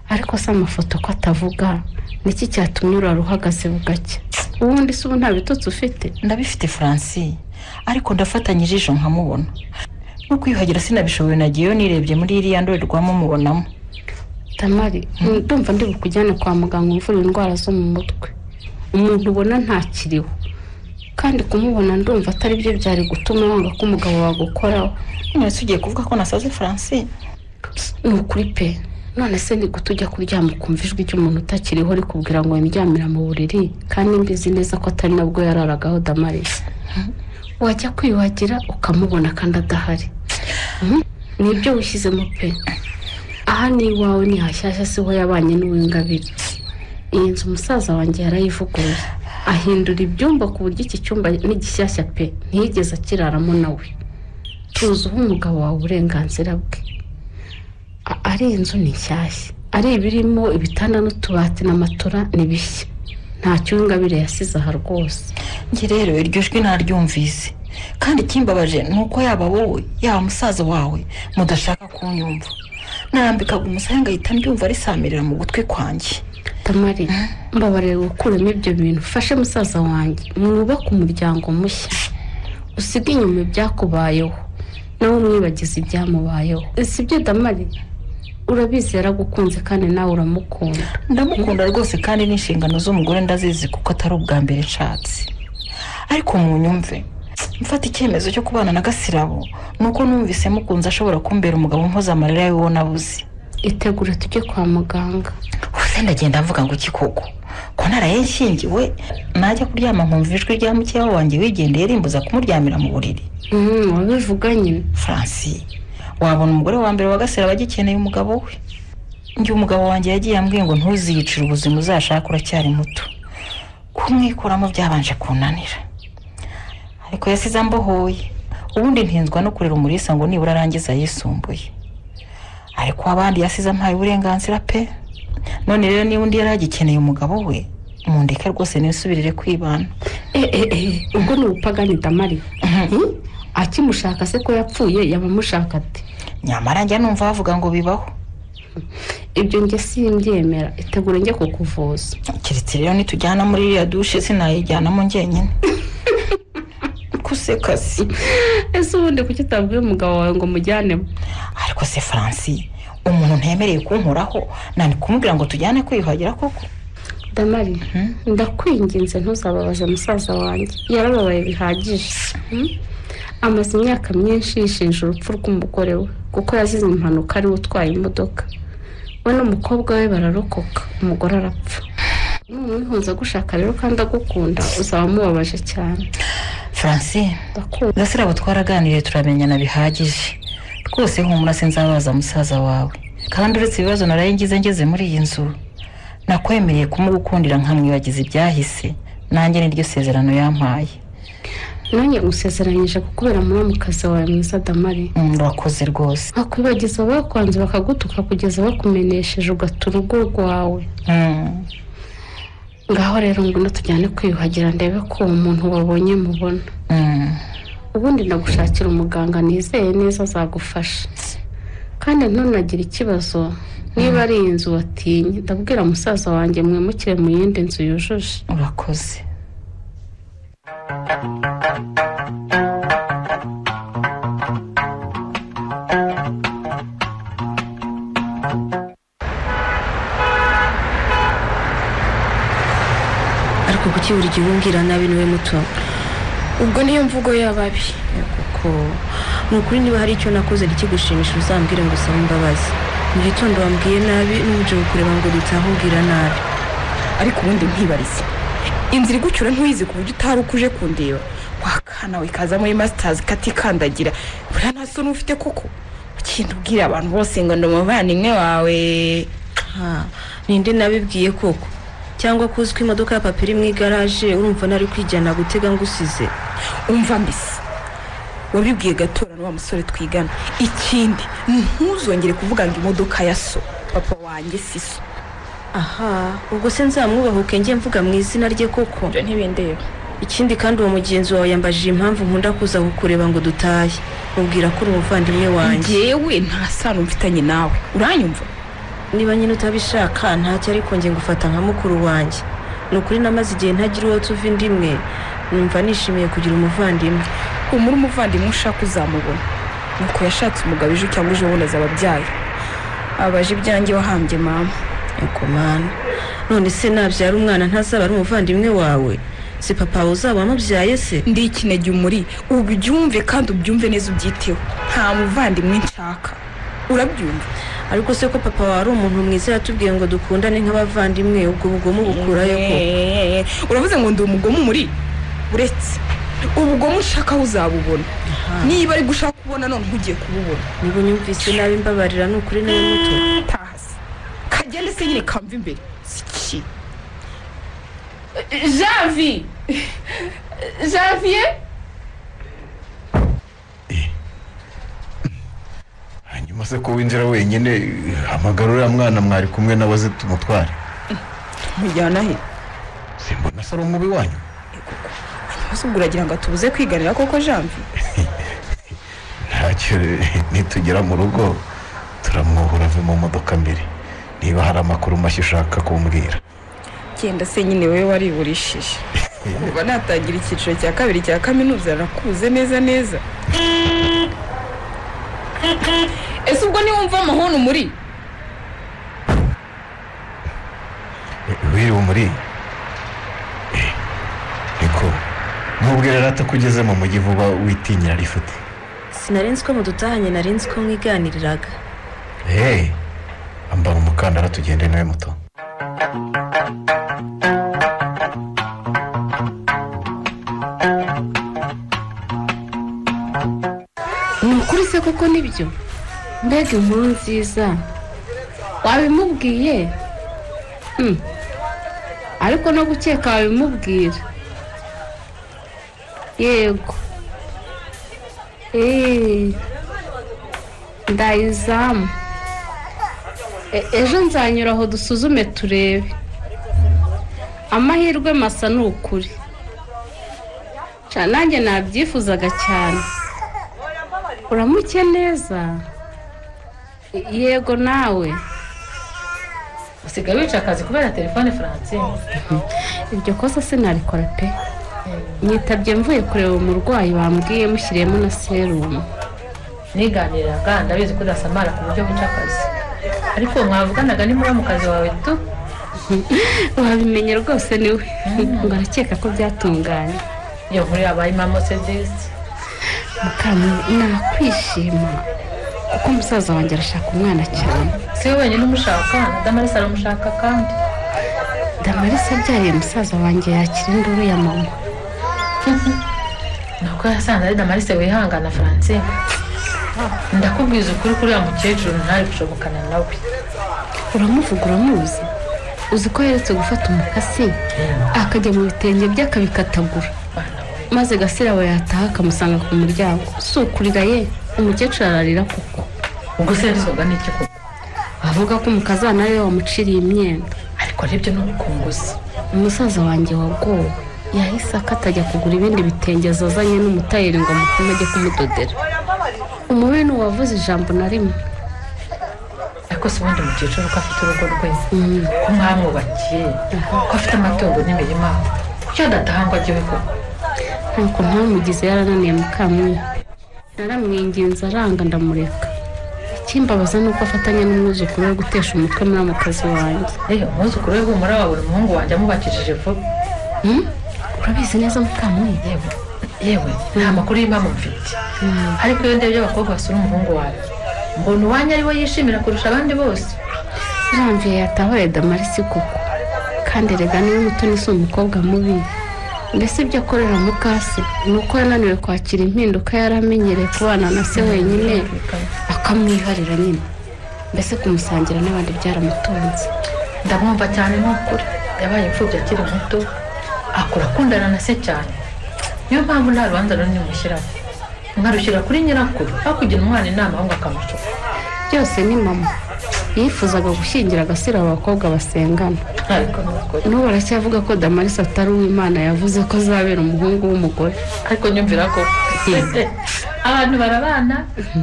ariko si amafoto ko atavuga niki cyatumye urara uhagaze bugake ubundi si ubu nta bitotsi ufite ndabifite franci ariko ndafatanya ijisho nkamubona no kwiyuhagira sinabishoboye nagiyeyo nirebye muri iriya ndorerwamo mubonamo tamari ndumva ndi bukujyane kwa muganga umvura indwara zo mu mutwe umuntu ubona ntakiriho kandi kumubona ndumva atari byo byari gutuma wanga ko umugabo wagukoraho none se ugiye kuvuga ko nasaze francine ni ukuri pe none se ni gute ujya kuryama ukumva ijwi ry'umuntu utakiriho rikubwira ngo windyamira mu buriri kandi mbizi neza ko atari nabwo yararagaho damarisi wajya kwiyuhagira ukamubona kandi adahari ni ibyo wishyizemo pe aha ni iwawe ni hashyashya siho yabanye n'uwingabire iyi nzu umusaza wanjye yarayivuguruye ahindura ibyumba ku buryo iki cyumba ni gishyashya pe ntiyigeze akiraramo nawe tuzuho umugabo wawe uburenganzira bwe A- ari inzu ni nshyashya ari ibirimo ibitanda n'utubati na matora ni bishya nta cy'uwingabire yasize aha rwose njye rero iryo jwi naryumvise kandi ikimbabaje ni uko yaba wowe yaba musaza wawe mudashaka kunyumva narambikaga umusaya ngahita ndyumva arisamirira mu gutwi kwanjye tamari mbabarira gukuramo ibyo bintu fashe musaza wanjye mwubake umuryango mushya usige inyuma ibyakubayeho nawe umwibagize ibyamubayeho si byo damari urabizi yaragukunze kandi nawe uramukunda ndamukunda rwose kandi n'inshingano z'umugore ndazizi kuko atari ubwa mbere nshatse ariko munyumve mfata icyemezo cyo kubana na gasirabo ni uko numvise mukunze ashobora kumbera umugabo mpoza amarira y'uwo nabuze itegure tujye kwa muganga ubuse ndagenda mvuga ngo iki koko ko ntaraye nshyingiwe najya kuryama nkumva ijwi rya mukeya wanjye wigendeye rimbuza kumuryamira mu buriri wabivuga nyine franci wabona umugore wa mbere wa gasirabo agikeneye umugabo we njye umugabo wanjye yagiye ambwiye ngo ntuziyicire ubuzima uzashaka uracyari muto kumwikuramo byabanje kunanira ariko yasize ambohoye ubundi ntinzwa no kurera umurisa ngo nibura arangiza yisumbuye ariko abandi yasize ampaye uburenganzira pe none rero niba undi yari agikeneye umugabo we mundeke rwose nisubirire kwibana ubwo ni ubupagani damari Hmm? akimushaka se ko yapfuye yaba amushaka ate nyamara njya numva bavuga ngo bibaho ibyo njye simbyemera itegure njye kukuvuza keretse rero nitujyana muri iriya dushe sinayijyanamo njyenyine kuseka si ese ubundi kuki utabwiye umugabo wawe ngo umujyanemo ariko se franci umuntu ntemereye kunkoraho nani kumubwira ngo tujyane kwiyuhagira koko damari ndakwinginze ntuzababaze musaza wanjye yarababaye bihagije Hmm? amaze imyaka myinshi yishinja urupfu rw'umugore we kuko yazize impanuka ariwe utwaye imodoka we n'umukobwa we bararokoka umugore arapfa numwihunza agushaka rero kandi agukunda uzaba umubabaje cyane franci gasirabo twaraganiriye turamenyana bihagije rwose humura sinzabaza musaza wawe kandi uretse ibibazo naraye ngize ngeze muri iyi nzu nakwemereye kumugukundira nkamwibagiza ibyahise nanjye niryo sezerano yampaye nanjye gusezeranyije kukubera muramukazi wawe mwiza damari urakoze rwose bakwibagiza bakwanze bakagutuka kugeza bakumenesheje ugata urugo rwawe ngaho rero ngwino tujyane kwiyuhagira ndebe ko uwo muntu wabonye mubona ubundi ndagushakira umuganga nizeye neza azagufasha kandi ntunagire ikibazo niba ari iyi nzu watinye ndabwira musaza wanjye mwimukire mu yindi nzu yujuje urakoze ariko kuki buri gihe umbwira nabi niwe muto ubwo niyo mvugo y'ababi kuko ni ukuri niba hari icyo nakoze kigushimisha uzambwire ngo usabe imbabazi mu gitondo wambwiye nabi n'ubuje kukureba ngo utahumbwira nabi ariko ubundi nkibarize inzira igucyura ntuyizi ku buryo utari uko uje kundeba wakana we kaza muri masitazi katikandagira buriya nta soni ufite kuko ugenda ubwira abantu bose ngo ndi umuvandimwe wawe ninde nabibwiye koko cyangwa ko uzi ko imodoka ya papa iri mu igaraje urumva nari kwijyana gutega ngo usize umva mbese wabibwiye gatora n'uwa musore twigana ikindi ntuzongere kuvuga ngo imodoka ya so papa wanjye si so aha ubwo se nzamwubahuke njye mvuga mu izina rye koko ntibindeba ikindi kandi uwo mugenzi wawe yambajije impamvu nkunda kuza kukureba ngo dutahe mubwira ko uri umuvandimwe wanjye ngewe nta sano mfitanye nawe uranyumva niba nyine utabishaka ntacyo ariko njye ngufata nka mukuru wanjye ni ukuri namaze igihe ntagira uwo tuva indi imwe numva nishimiye kugira umuvandimwe uwo muri umuvandimwe ushaka uzamubona nuko yashatse umugabo ejo cyangwa ejo bundi azaba abyaye abaje ibyanjye wahambye mama yego mana none se nabyara umwana ntazaba ari umuvandimwe wawe si papa wawe uzaba wamubyaye se ndi ikinege umuri ubyumve kandi ubyumve neza ubyiteho nta muvandimwe nshaka urabyumva ariko se ko papa wawe ari umuntu mwiza yatubwiye ngo dukundane nk'abavandimwe ubwo bugomo bukurayo ko uravuze ngo ndi umugomo muri uretse ubugome ushaka aho uzabubona niba ari gushaka kubona none ntujye kububona niba unyumvise nabi mbabarira ni ukuri nawe muto tazi kagende se nyine kamva imbere siki javi javier hanyuma se ko winjira wenyine hamagara uriya mwana mwari kumwe nawe aze tumutware mujyana he simbona se ari umubi wanyu maze ubwo uragira ngo atubuze kwiganira koko jambi ntacyo nitugera mu rugo turamwohora ave mu modoka mbere niba hari amakuru mashya ushaka kumbwira genda se nyine wowe wariburishije kuva natangira icyiciro cya kabiri cya kaminuza nakuze neza neza ese ubwo niwumva amahoni muri wiriwe muri niko nubwo rero atakugeze mu mujyi vuba witinyira rifite sinarenze ko mudutahanye narenze ko mwiganiriraga hehe ambara umukandara tugende nawe muto ni ukuri se koko nibyo mbega inkuru nziza wabimubwiye Hmm. ariko no gukeka wabimubwira yego eee ndayizamu E- ejo nzanyura aho dusuzume turebe amahirwe masa ni ukuri Ca, nanjye nabyifuzaga cyane uramuke neza E- yego nawe usigaye wica akazi kubera telefone francine iryo kosa sinarikora pe nyitabye mvuye kureba umurwayi bambwiye mushyiriyemo na serumu niganiraga ndabizi ko udasamara ku buryo buca akazi ariko mwavuganaga n'umuramukazi wawe tu wabimenye rwose niwe ngo arakeka ko byatunganye iyo nkuru yabaye mama sedesi mukamu nakwishima kuko umusaza wanjye arashaka umwana cyane si we wenyine umushaka damarisi aramushaka kandi damarisa abyariye musaza wanjye yakira induru ya mama nuko yasanze ari damarisi wihangana francine ndakubwiza ukuri kuri uriya mukecuru ntari gushobokana nawe uramuvuga uramuzi uzi ko yeretse gufata umukasi akajya mu bitenge bye akabikatagura maze gasira aba yataha akamusanga ku muryango si ukurira ye umukecuru ararira koko ubwo se yarizwaga n'iki koko avuga ko umukazana ariwe wamuciriye imyenda ariko arebye n'umukunguzi umusaza wanjye wagowe yahise akatajya kugura ibindi bitenge azazanye n'umutayeri ngo amutume ajye kumudodera umubi ni uwavuze ijambo na rimwe ariko si ubundi mukecuru ko afite urugo rwe ko mwamwubakiye ko afite amatungo n'imirima kuki adataha ngo ajye we koko ntabwo ntamugize yarananiye mukamwe naramwinginze aranga ndamureka ikimbabaza ni uko afatanya n'umwuzukuru we gutesha umutwe muri ako kazi wanjye umwuzukuru we humura wabura umuhungu wanjye amubakishije vuba urabizi neza mukamuyi yewe yewe nta makuru y'impamvu mfite ariko iyo ndebye abakobwa basura umuhungu wawe mbona uwanjye ariwe yishimira kurusha abandi bose irambuye yatahoye damari si koko kandi erega niba umutoni si umukobwa mubi mbese ibyo akorera mukase ni uko yananiwe kwakira impinduka yari amenyereye kubana na se wenyine akamwiharira nyine mbese kumusangira n'abandi byaramutunze ndamwumva cyane n'ukuri yabaye imfubyi akiri muto akura akundana na se cyane niyo mpamvu nta rubanza runini mushyiraho nkarushyira kuri nyirakuru hakugira umwana inama ahubwo akamucupa byose ni mama yifuzaga gushyingira agasira abakobwa basengana n'ubu aracyavuga ko damarisi atari uw'imana yavuze ko azabera umuhungu w'umugore ariko nyumvira ko abantu barabana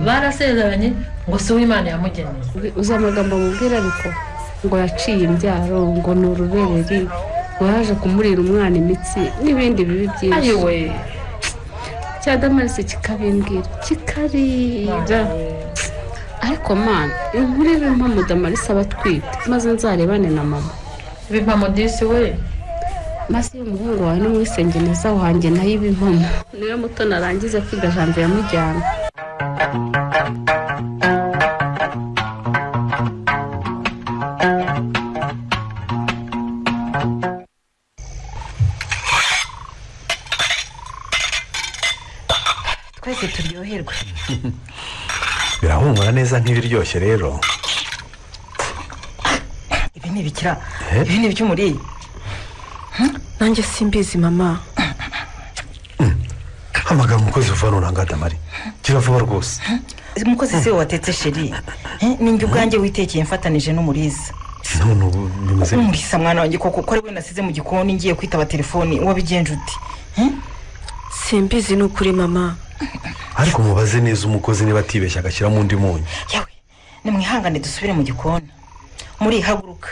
barasezeranye ngo si uw'imana yamugeneye uzi amagambo amubwira ariko ngo yaciye imbyaro ngo ni urubereri ngo yaje kumurira umwana imitsi n'ibindi bibi byinshi ayiwe cya damarisi kikabimbwira kikarira ariko mana inkuru y'impamo damarisi aba atwite maze nzarebane na mama impamo disi we maze iyo umuhungu wawe ni muri sengeneza wanjye nayo iba impamo niyo muto narangiza kwiga jambo yamujyana twese turyoherwe birahumura neza nk'ibiryoshye rero ibi ni ibikira ibi ni iby'umuriye nanjye simbizi mama hamagara umukozi uvanura ngadamari kiravuba rwose umukozi si we watetse sheri Eh, ni njye ubwanjye witekeye mfatanije n'umuriza none ubu bimeze gute? umuriza mwana wanjye koko ko ari we nasize mu gikoni ngiye kwitaba telefoni wabigenje ute simbizi ni ukuri mama ariko mubaze neza umukozi niba atibeshya agashyiramo undi munyu nimwihangane dusubire mu gikoni muri haguruka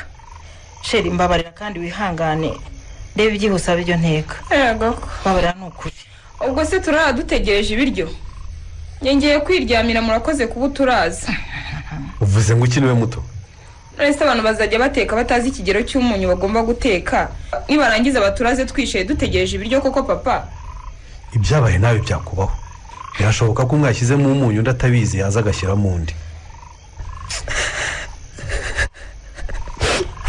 sheri mbabarira kandi wihangane reba ibyihuse abe ibyo nteka mbabarira ni ukuri ubwo se turara dutegereje ibiryo ngiye kwiryamira murakoze kuba uturaza uvuze ngo ukiniwe muto ese abantu bazajya bateka batazi ikigero cy'umunyu bagomba guteka nibarangiza baturaze twicaye dutegereje ibiryo koko papa ibyabaye nawe byakubaho birashoboka ko mwashyizemo umunyu undi atabizi yaza agashyiramo undi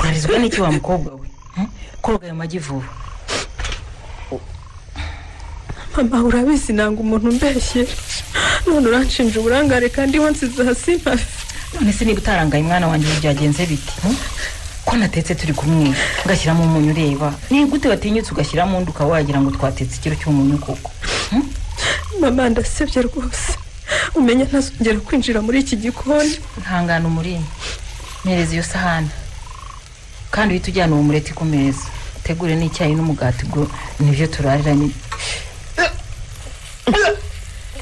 urarizwa n'iki wa mukobwa we Eh, koga ayo magi vuba mama urabizi nanga umuntu umbeshye none uranshinja uburangare kandi wansize hasi mpafe none se niba utarangaye umwana wanjye ubu byagenze bite hmm? ko natetse turi kumwe ngashyiramo umunyu ureba ni gute watinyutse ugashyiramo undi ukaba wagira ngo twatetse ikiro cy'umunyu koko mama ndasebye rwose umenya ntazongera kwinjira muri iki gikoni ihangane umurimo mpereza iyo sahani kandi uhite ujyana uwo mureti ku meza utegure n'icyayi n'umugati ubwo nibyo turariranye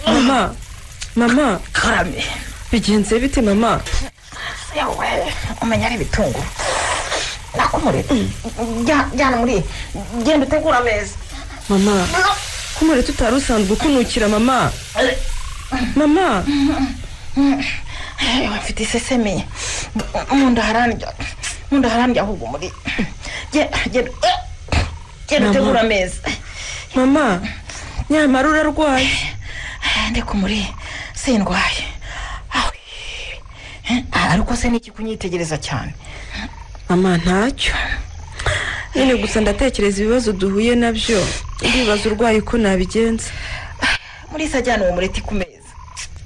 mama mama karame bigenze bite mama yawe umenya ari ibitunguru nako umureti Jya- jyana muri genda utegure ameza mama ko umureti utari usanzwe ukunukira mama mama yewe mfite isesemi mu nda harandya mu nda harandya ahubwo muri Genda- genda genda Mama. utegure ameza mama nyamara urarwaye ndeka muri se ndwaye Awe. Eh, ariko se niki kunyitegereza cyane mama ntacyo nyine gusa ndatekereza ibibazo duhuye nabyo ndibaza urwaye uko nabigenza muri se ajyana uwo mureti ku meza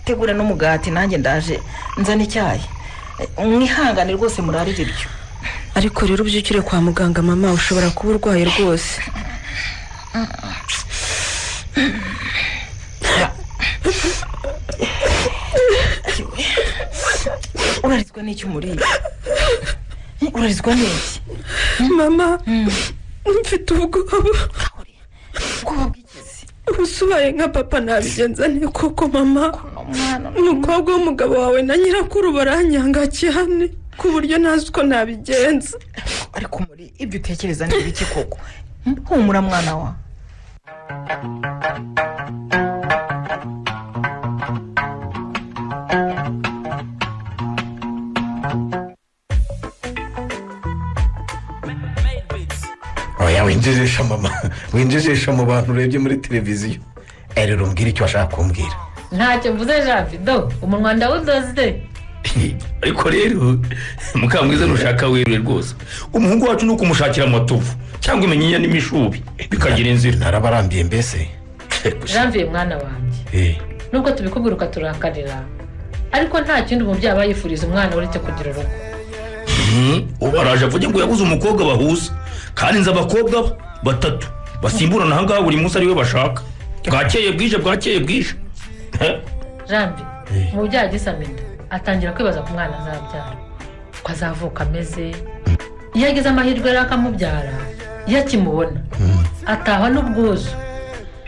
tegura n'umugati nanjye ndaje nzana icyayi Eh, mwihangane rwose murarire ibyo ariko rero ubyukire kwa muganga mama ushobora kuba urwaye rwose urarizwa n'iki umuriye Eh, urarizwa n'iki mama mfite ubwoba ubwoba ubuse ubaye nka papa nabigenza nte koko mama umukobwa w'umugabo wawe na nyirakuru baranyanga cyane ku buryo ntazi uko nabigenza ariko muri ibyo utekereza ni ibiki koko Hmm? humura mwana wa oya winjirisha mama winjirisha mu bantu urebye muri televiziyo rero umbwira icyo ashaka kumbwira ntacyo mvuze javido umunwa ndawudoze ariko rero mukamwiza ntushaka werure rwose umuhungu wacu ni ukumushakira amatovu cyangwa iminyinya n'imishubi bikagira inzira narabarambiye mbese janviye mwana wanjye nubwo tubikubwira ukaturakarira ariko nta kindi umubyeyi aba yifuriza umwana uretse kugira urugo ubu araje avuge ngo yabuze umukobwa bahuza kandi nzi abakobwa batatu basimburana aha ngaha buri munsi ariwe bashaka bwakeye bwije bwakeye bwije jambi umubyeyi agisama inda atangira kwibaza ku mwana azabyara ko azavuka ameze iyo agize amahirwe rero akamubyara iyo akimubona atahwa n'ubwuzu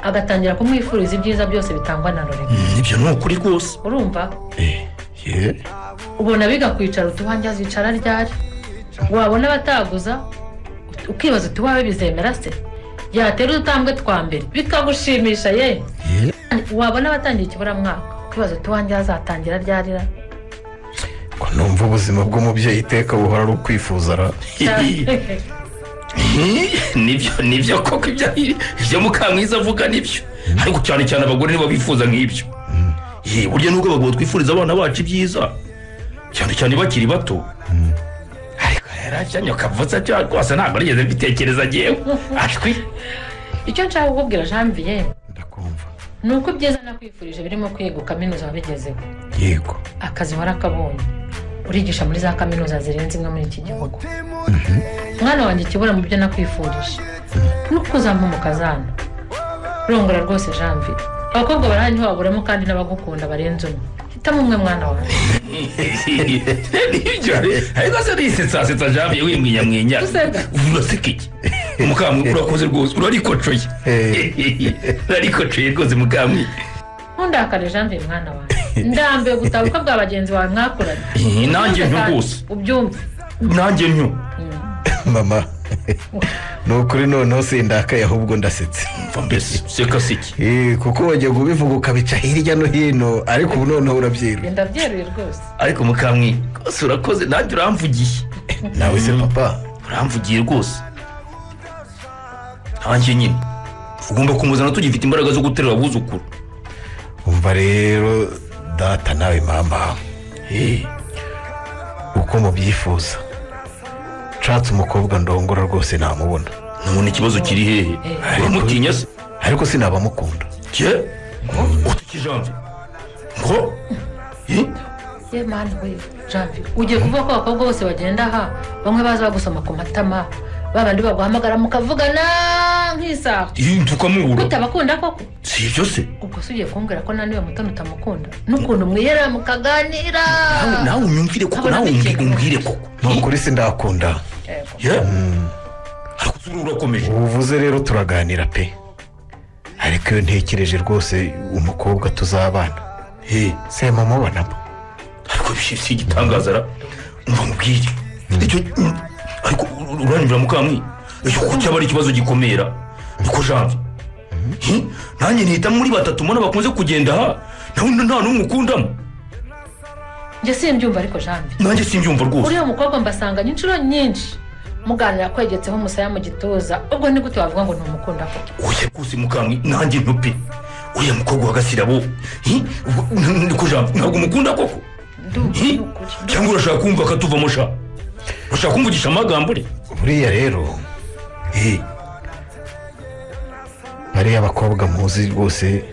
agatangira kumwifuriza ibyiza byose bitangwa na rurema ibyo ni ukuri rwose urumva ubona biga kwicara utubanjye azicara ryari wabona abataguza ukibaza uti wawe bizemera se yatera udutambwe twa mbere bikagushimisha ye wabona abatangiye ikiburamwaka ukibaza uti wanjye azatangira ryari ra ko numva ubuzima bw'umubyeyi iteka buhora ari ukwifuza ra nibyo nibyo koko ibyo ibyo mukamwiza avuga nibyo ariko cyane cyane abagore nibo bifuza nk'ibyo Ye, burya nubwo abagabo twifuriza abana bacu ibyiza cyane cyane bakiri bato ariko rero acyanya kavutse cyo rwose ntabwo nigeze mbitekereza ngewe ashwi icyo nshaka kukubwira janviye ni uko ibyiza nakwifurije birimo kwiga kaminuza wabigezeho yego akazi warakabonye urigisha muri za kaminuza zirenze imwe muri iki gihugu mwana wanjye ikibura mu byo nakwifurije no kuzamumuka zana rongora rwose janvier abakobwa barahanywa waburamo kandi n'abagukunda barenze umwe hitamo umwe mwana wawe nibyo ariko se nisetsasetsa jambiye wimwinyamwinya uraseka iki mukamwe urakoze rwose urarikocoye urarikocoye rwose mukamwe ntundakare janvier mwana wawe ndambiwe gutabuka bwa bagenzi bawe mwakoranye nanjye nyo rwose ubyumve nanjye nyo mama ni ukuri noneho sindakaye ahubwo ndasetse mbese seka siki kuko wajya kubivuga ukabica hirya no hino ariko ubu noneho urabyeruye ndabyeruye rwose ariko mukamwe rwose urakoze nanjye uramvugiye nawe se papa uramvugiye rwose nanjye nyine ugomba kumuzana tugifite imbaraga zo guterura abuzukuru umva rero data nawe mama uko mubyifuza nshatse umukobwa ndongora rwose namubona none ikibazo kiri hehe uramutinya se ariko sinabamukunda ke utukijambi ngo ye mani we jambi ugiye kuvuga ko abakobwa bose bagenda aha bamwe baza bagusoma ku matama babandi baguhamagara mukavugana nk'isaha tukamubura utabakunda koko si ibyo se ubwo se ugiye kumbwira ko naniwe mutoni utamukunda n'ukuntu mwihera mukaganira nawe unyumvire koko nawe umbwire koko ni ukuri sindakunda ariko ubu urakomeje uvuze rero turaganira pe ariko iyo ntekereje rwose umukobwa tuzabana se mumubonamo ariko si igitangaza ra mva mubwire ariko uranyura mukamwi ko cyaba ari ikibazo gikomera niko janvi nanjye ntihita muri batatu mbona bakunze kugenda aha nawe nta n'umwe ukundamo njye simbyumva ariko janvi nanjye simbyumva rwose uriya mukobwa mbasanganye inshuro nyinshi muganira akwegetseho umusaya mu gituza ubwo ni gute wavuga ngo ni umukunda koko oya rwose mukamwi nanjye ntupi uriya mukobwa wa gasirabo niko janvi ntabwo umukunda koko cyangwa urashaka kumva akatuvamo sha ushaka kumvugisha amagambo uri buriya rero bariya abakobwa muzi rwose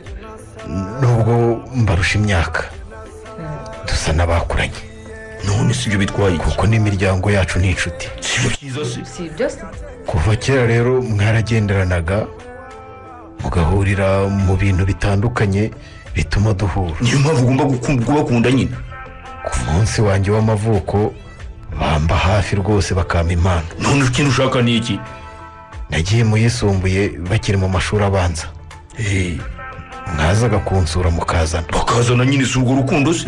nubwo mbarusha imyaka dusa n'abakuranye none si ibyo bitwaye kuko n'imiryango yacu ni inshuti si ibyo byiza se si ibyo se kuva kera rero mwaragenderanaga mugahurira mu bintu bitandukanye bituma duhura niyo mpamvu ugomba kubakunda nyine ku munsi wanjye w'amavuko bamba hafi rwose bakampa impano none ikintu ushaka ni iki nagiye mu yisumbuye bakiri mu mashuri abanza mwazaga kunsura mukazana bakazana nyine si urwo rukundo se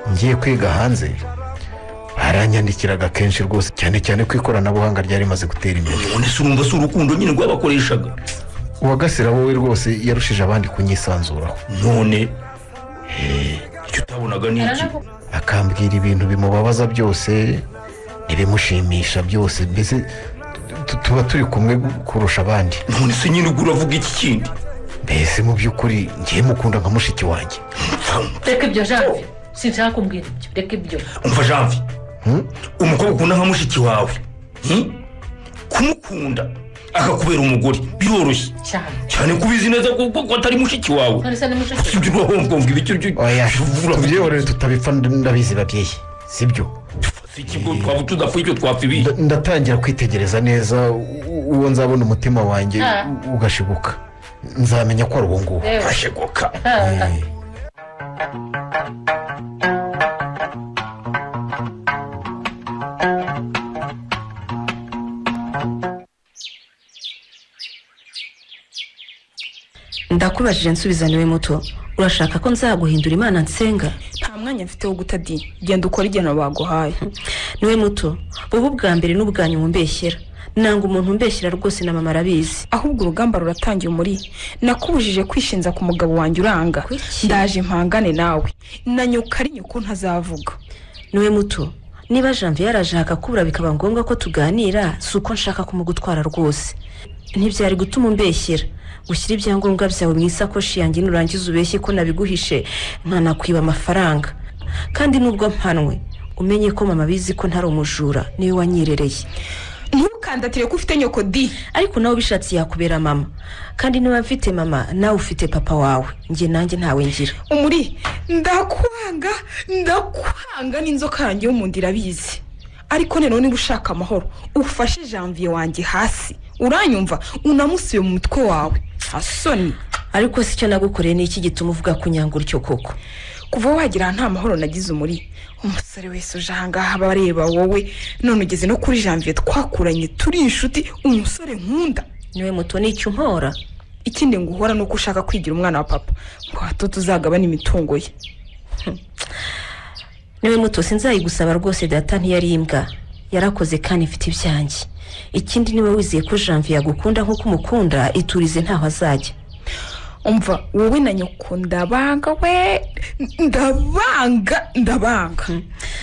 ngiye kwiga hanze baranyandikiraga kenshi rwose cyane cyane ko ikoranabuhanga ryari rimaze gutera imbere none si urumva si urukundo nyine rwabakoreshaga uwagasira wowe rwose yarushije abandi kunyisanzuraho none icyo utabonaga ni iki akambwira ibintu bimubabaza byose ibimushimisha byose mbese tu- tuba turi kumwe kurusha abandi none se nyine ubwo uravuga iki kindi mbese mu by'ukuri ngiye mukunda nka mushiki wanjye reka ibyo janvier sinshaka kumbwira ibyo reka ibyo umva janvi umukobwa ukunda nka mushiki wawe hmm? kumukunda akakubera umugore biroroshye cyane cyane kubizi neza ko ko- ko atari mushiki wawe none se ni mushiki ibyo urahongonga ibicyo byo oya tubyihorere tutabipfa ndabizi babyeyi sibyo ikigo twaba tudapfuye icyo twapfa ibi Nda- ndatangira kwitegereza neza u- u- uwo nzabona umutima wanjye Ah. u- ugashibuka nzamenya ko ari uwo nguwo Yewe. ashibuka ndakubajije nsubiza niwe muto urashaka ko nzaguhindura imana nsenga nta mwanya mfite wo guta di genda ukora igihano baguhaye niwe muto wowe ubwa mbere n'ubwanyu mumbeshyera nanga umuntu umbeshyera rwose na mama arabizi ahubwo urugamba ruratangiye umuri nakubujije kwishinza ku mugabo wanjye uranga ndaje mpangane nawe na nyoko ari nyoko ntazavuga niwe muto niba janvier yaraje akakubura bikaba ngombwa ko tuganira si uko nshaka kumugutwara rwose ntibyari gutuma umbeshyera ushyire ibyangombwa byawe mu isakoshi yanjye nurangiza ubeshye ko nabiguhishe nkanakwiba amafaranga kandi nubwo mpanwe umenye ko mama abizi ko ntari umujura niwe wanyirereye ntukandatire ko ufite nyoko di ariko nawe ubishatse yakubera mama kandi niba mfite mama nawe ufite papa wawe njye nanjye ntawe ngira umuri ndakwanga ndakwanga n'inzoka yanjye yo mu nda irabizi ariko noneho niba ushaka amahoro ufashe janvier wanjye hasi uranyumva unamusuye mu mutwe wawe nta soni ariko si cyo nagukoreye ni iki gituma uvuga kunyanga utyo koko kuva wagira aha nta mahoro nagize umuri umusore wese uje ahangaha aba areba wowe none ugeze no kuri janvier twakuranye turi inshuti umusore nkunda niwe muto nicyo umpora ikindi ngo uhora ni uko ushaka kwigira umwana wa papa ngo hato tuzagabana imitungo ye niwe muto sinzayigusaba rwose data ntiyari imbwa yarakoze kandi ifite ibyanjye ikindi niwe wizeye ko janvier yagukunda nk'uko umukunda iturize ntaho azajya umva wowe na nyoko ndabanga we ndabanga ndabanga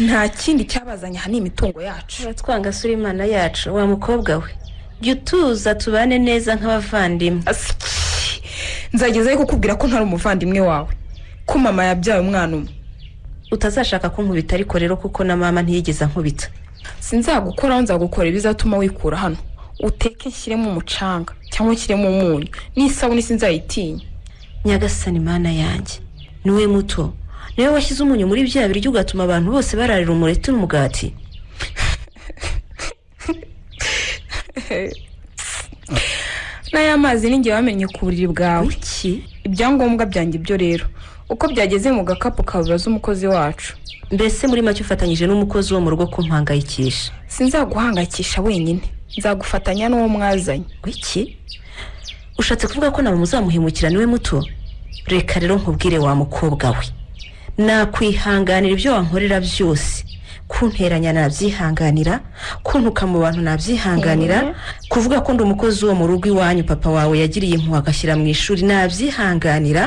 nta kindi cyabazanye aha ni imitungo yacu uratwanga sura imana yacu wa mukobwa we jya utuza tubane neza nk'abavandimwe nzagezayo kukubwira ko ntari umuvandimwe wawe ko mama yabyaye umwana umwe utazashaka kunkubita ariko rero kuko na mama ntiyigeze ankubita sinzagukoraho nzagukora ibizatuma wikura hano uteke nshyiremo umucanga cyangwa nshyiremo umunyu n'isabune sinzayitinya nyagasani mana yanjye niwe muto niwe washyize umunyu muri bya biryo ugatuma abantu bose bararira umureti n'umugati n'aya mazi ninjye wamenye ku buriri bwawe ibyangombwa byanjye byo rero uko byageze mu gakapu kabubaza umukozi wacu mbese muri make ufatanyije n'umukozi wo mu rugo kumpangayikisha sinzaguhangayikisha wenyine nzagufatanya n'uwo mwazanye wiki ushatse kuvuga ko nawe muzamuhemukira niwe muto reka rero nkubwire wa mukobwa we nakwihanganira ibyo wankorera byose kunteranya nabyihanganira kuntuka mu bantu nabyihanganira kuvuga ko ndi umukozi wo mu rugo iwanyu papa wawe yagiriye impuhwe agashyira mu ishuri nabyihanganira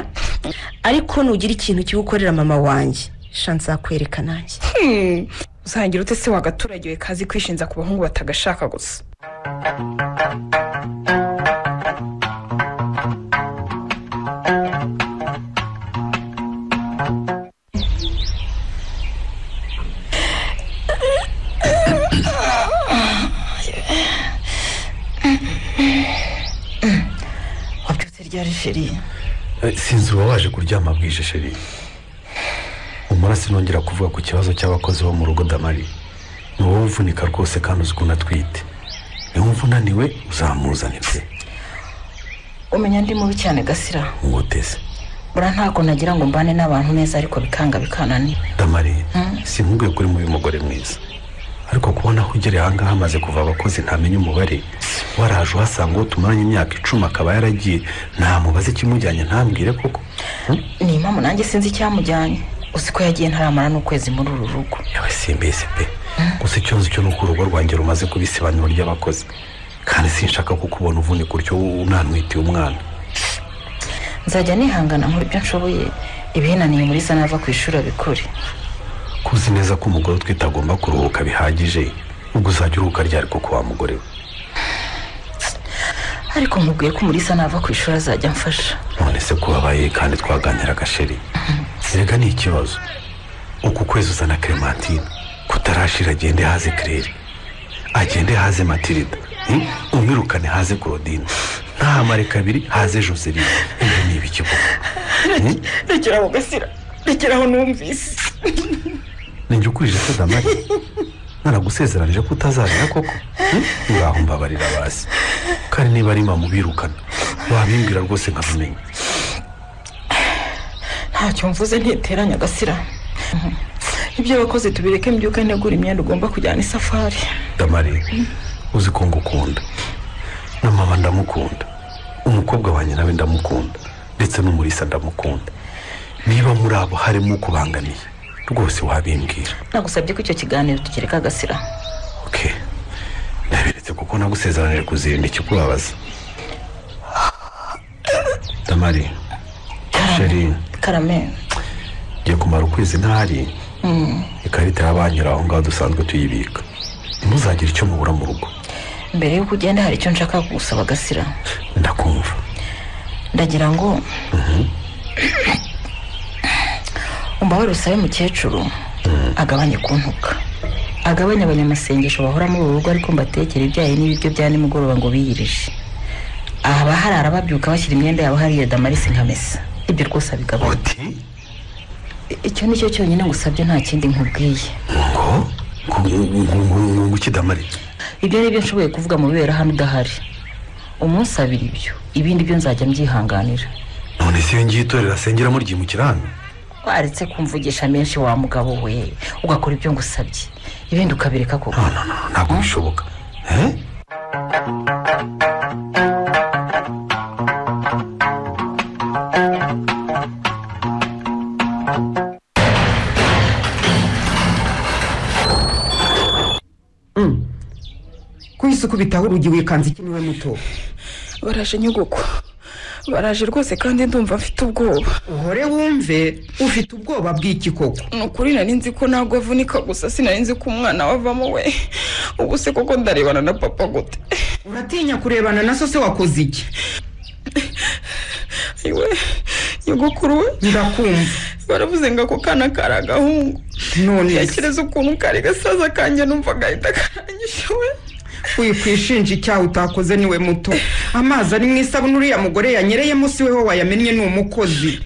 ariko nugira ikintu kibi ukorera mama wanjye shanza kwereka nanjye Hmm, usangira ute se wagaturage we kazi kwishinza ku bahungu batagashaka gusa wabyutse ryari feri Eh, sinzi uba waje kuryama bwije sheri umara sinongera kuvuga ku kibazo cy'abakozi bo mu rugo damari ni wowe uvunika rwose kandi uzi ukuntu atwite niwumva unaniwe uzamuzanire pe umenya ndi mubi cyane gasira nguteze buriya ntabwo nagira ngo mbane n'abantu neza ariko bikanga bikananira damari Hmm. sinkubwiye ko uri mubi mugore mwiza ariko kubona ko ugereye ahangaha hamaze kuva abakozi ntamenya umubare waraje uhasanga uwo tumaranye imyaka icumi akaba yaragiye ntamubaze ikimujyanye ntambwire koko Hmm? ni impamvu nanjye sinzi icyamujyanye uzi ko yagiye ntaramara n'ukwezi muri uru rugo yewe simbese pe gusa icyo nzi cyo ni uko urugo rwanjye rumaze kuba isibaniro ry'abakozi kandi sinshaka kukubona uvunika utyo unanwitiye umwana nzajya nihangana nkora ibyo nshoboye ibihinaniye muri za nava ku ishuri abikore ku ko uzi neza ko umugore utwite agomba kuruhuka bihagije ubwo uzajya uruhuka ryari kuko wa mugore we ariko mubwiye ko umurisa nava ku ishuri azajya amfasha none se ko wabaye kandi twaganira agasheri reka ni ikibazo uku kwezi uzana kerematine kutarashira agende haze kirere agende haze matirida hmm? umwirukane haze korodine ntahamare kabiri haze joseline ibyo ni ibiki koko rekeraho gasira rekeraho numvise ninjye ukurije se damari naragusezeranije ko utazarira koko hmm? ngaho mbabarira basi kandi niba ari mama ubirukana wabimbwira rwose nkabimenya ntacyo mvuze ntiteranya gasira ibyo wakoze tubireke mbyuke ntegura imyenda ugomba kujyana isafari damari uzi ko ngukunda na mama ndamukunda umukobwa wanjye nawe ndamukunda ndetse n'umurisa ndamukunda niba muri abo harimo ukubanganiye rwose wabimbwira nagusabye ko icyo kiganiro tugereka gasira ndabiretse kuko nagusezeranije kuzirinda ikikubabaza damari sheri karame ngiye kumara ukwezi ntari Mm. ikarita ya banki iri aho ngaho dusanzwe tuyibika ntuzagire icyo mubura mu rugo mbere y'uko ugenda hari icyo nshaka kugusaba gasira ndakumva ndagira ngo umbabarire usabe mukecuru agabanye kuntuka agabanye abanyamasengesho bahora muri uru rugo ariko mbatekera ibyayi n'ibiryo bya nimugoroba ngo biyirije aha abaharara babyuka bashyira imyenda yabo hariya damarisi nkamesa ibyo rwose abigabanya icyo ni cyo cyonyine ngusabye nta kindi nkubwiye ngo ukidamari ibyo ni byo nshoboye kuvuga mu bibera hano udahari umunsi abiri ibyo ibindi byo nzajya mbyihanganira none se iyo ngiye itorera asengeramo ryimukira hano waretse kumvugisha menshi wa mugabo we ugakora ibyo ngusabye ibindi ukabireka koko ntabwo bishoboka kwisi ukubitaho urugi wikanze iki niwe muto baraje nyogoko baraje rwose kandi ndumva mfite ubwoba uhore wumve ufite ubwoba bw'iki koko ni ukuri nari nzi ko ntabwo avunika gusa sinari nzi ko umwana we avamo we ubu se koko ndarebana na papa gute uratinya kurebana na so se wakoze iki iwe nyogokuru we ndakumva baravuze ngo ako kana kari agahungu none yakereza ukuntu kari gasaza kanjye numva gahita karanyisha we wikwishinja icyaha utakoze niwe muto amazi ari mu isabune uriya mugore yanyereyemo si we wayamennye ni umukozi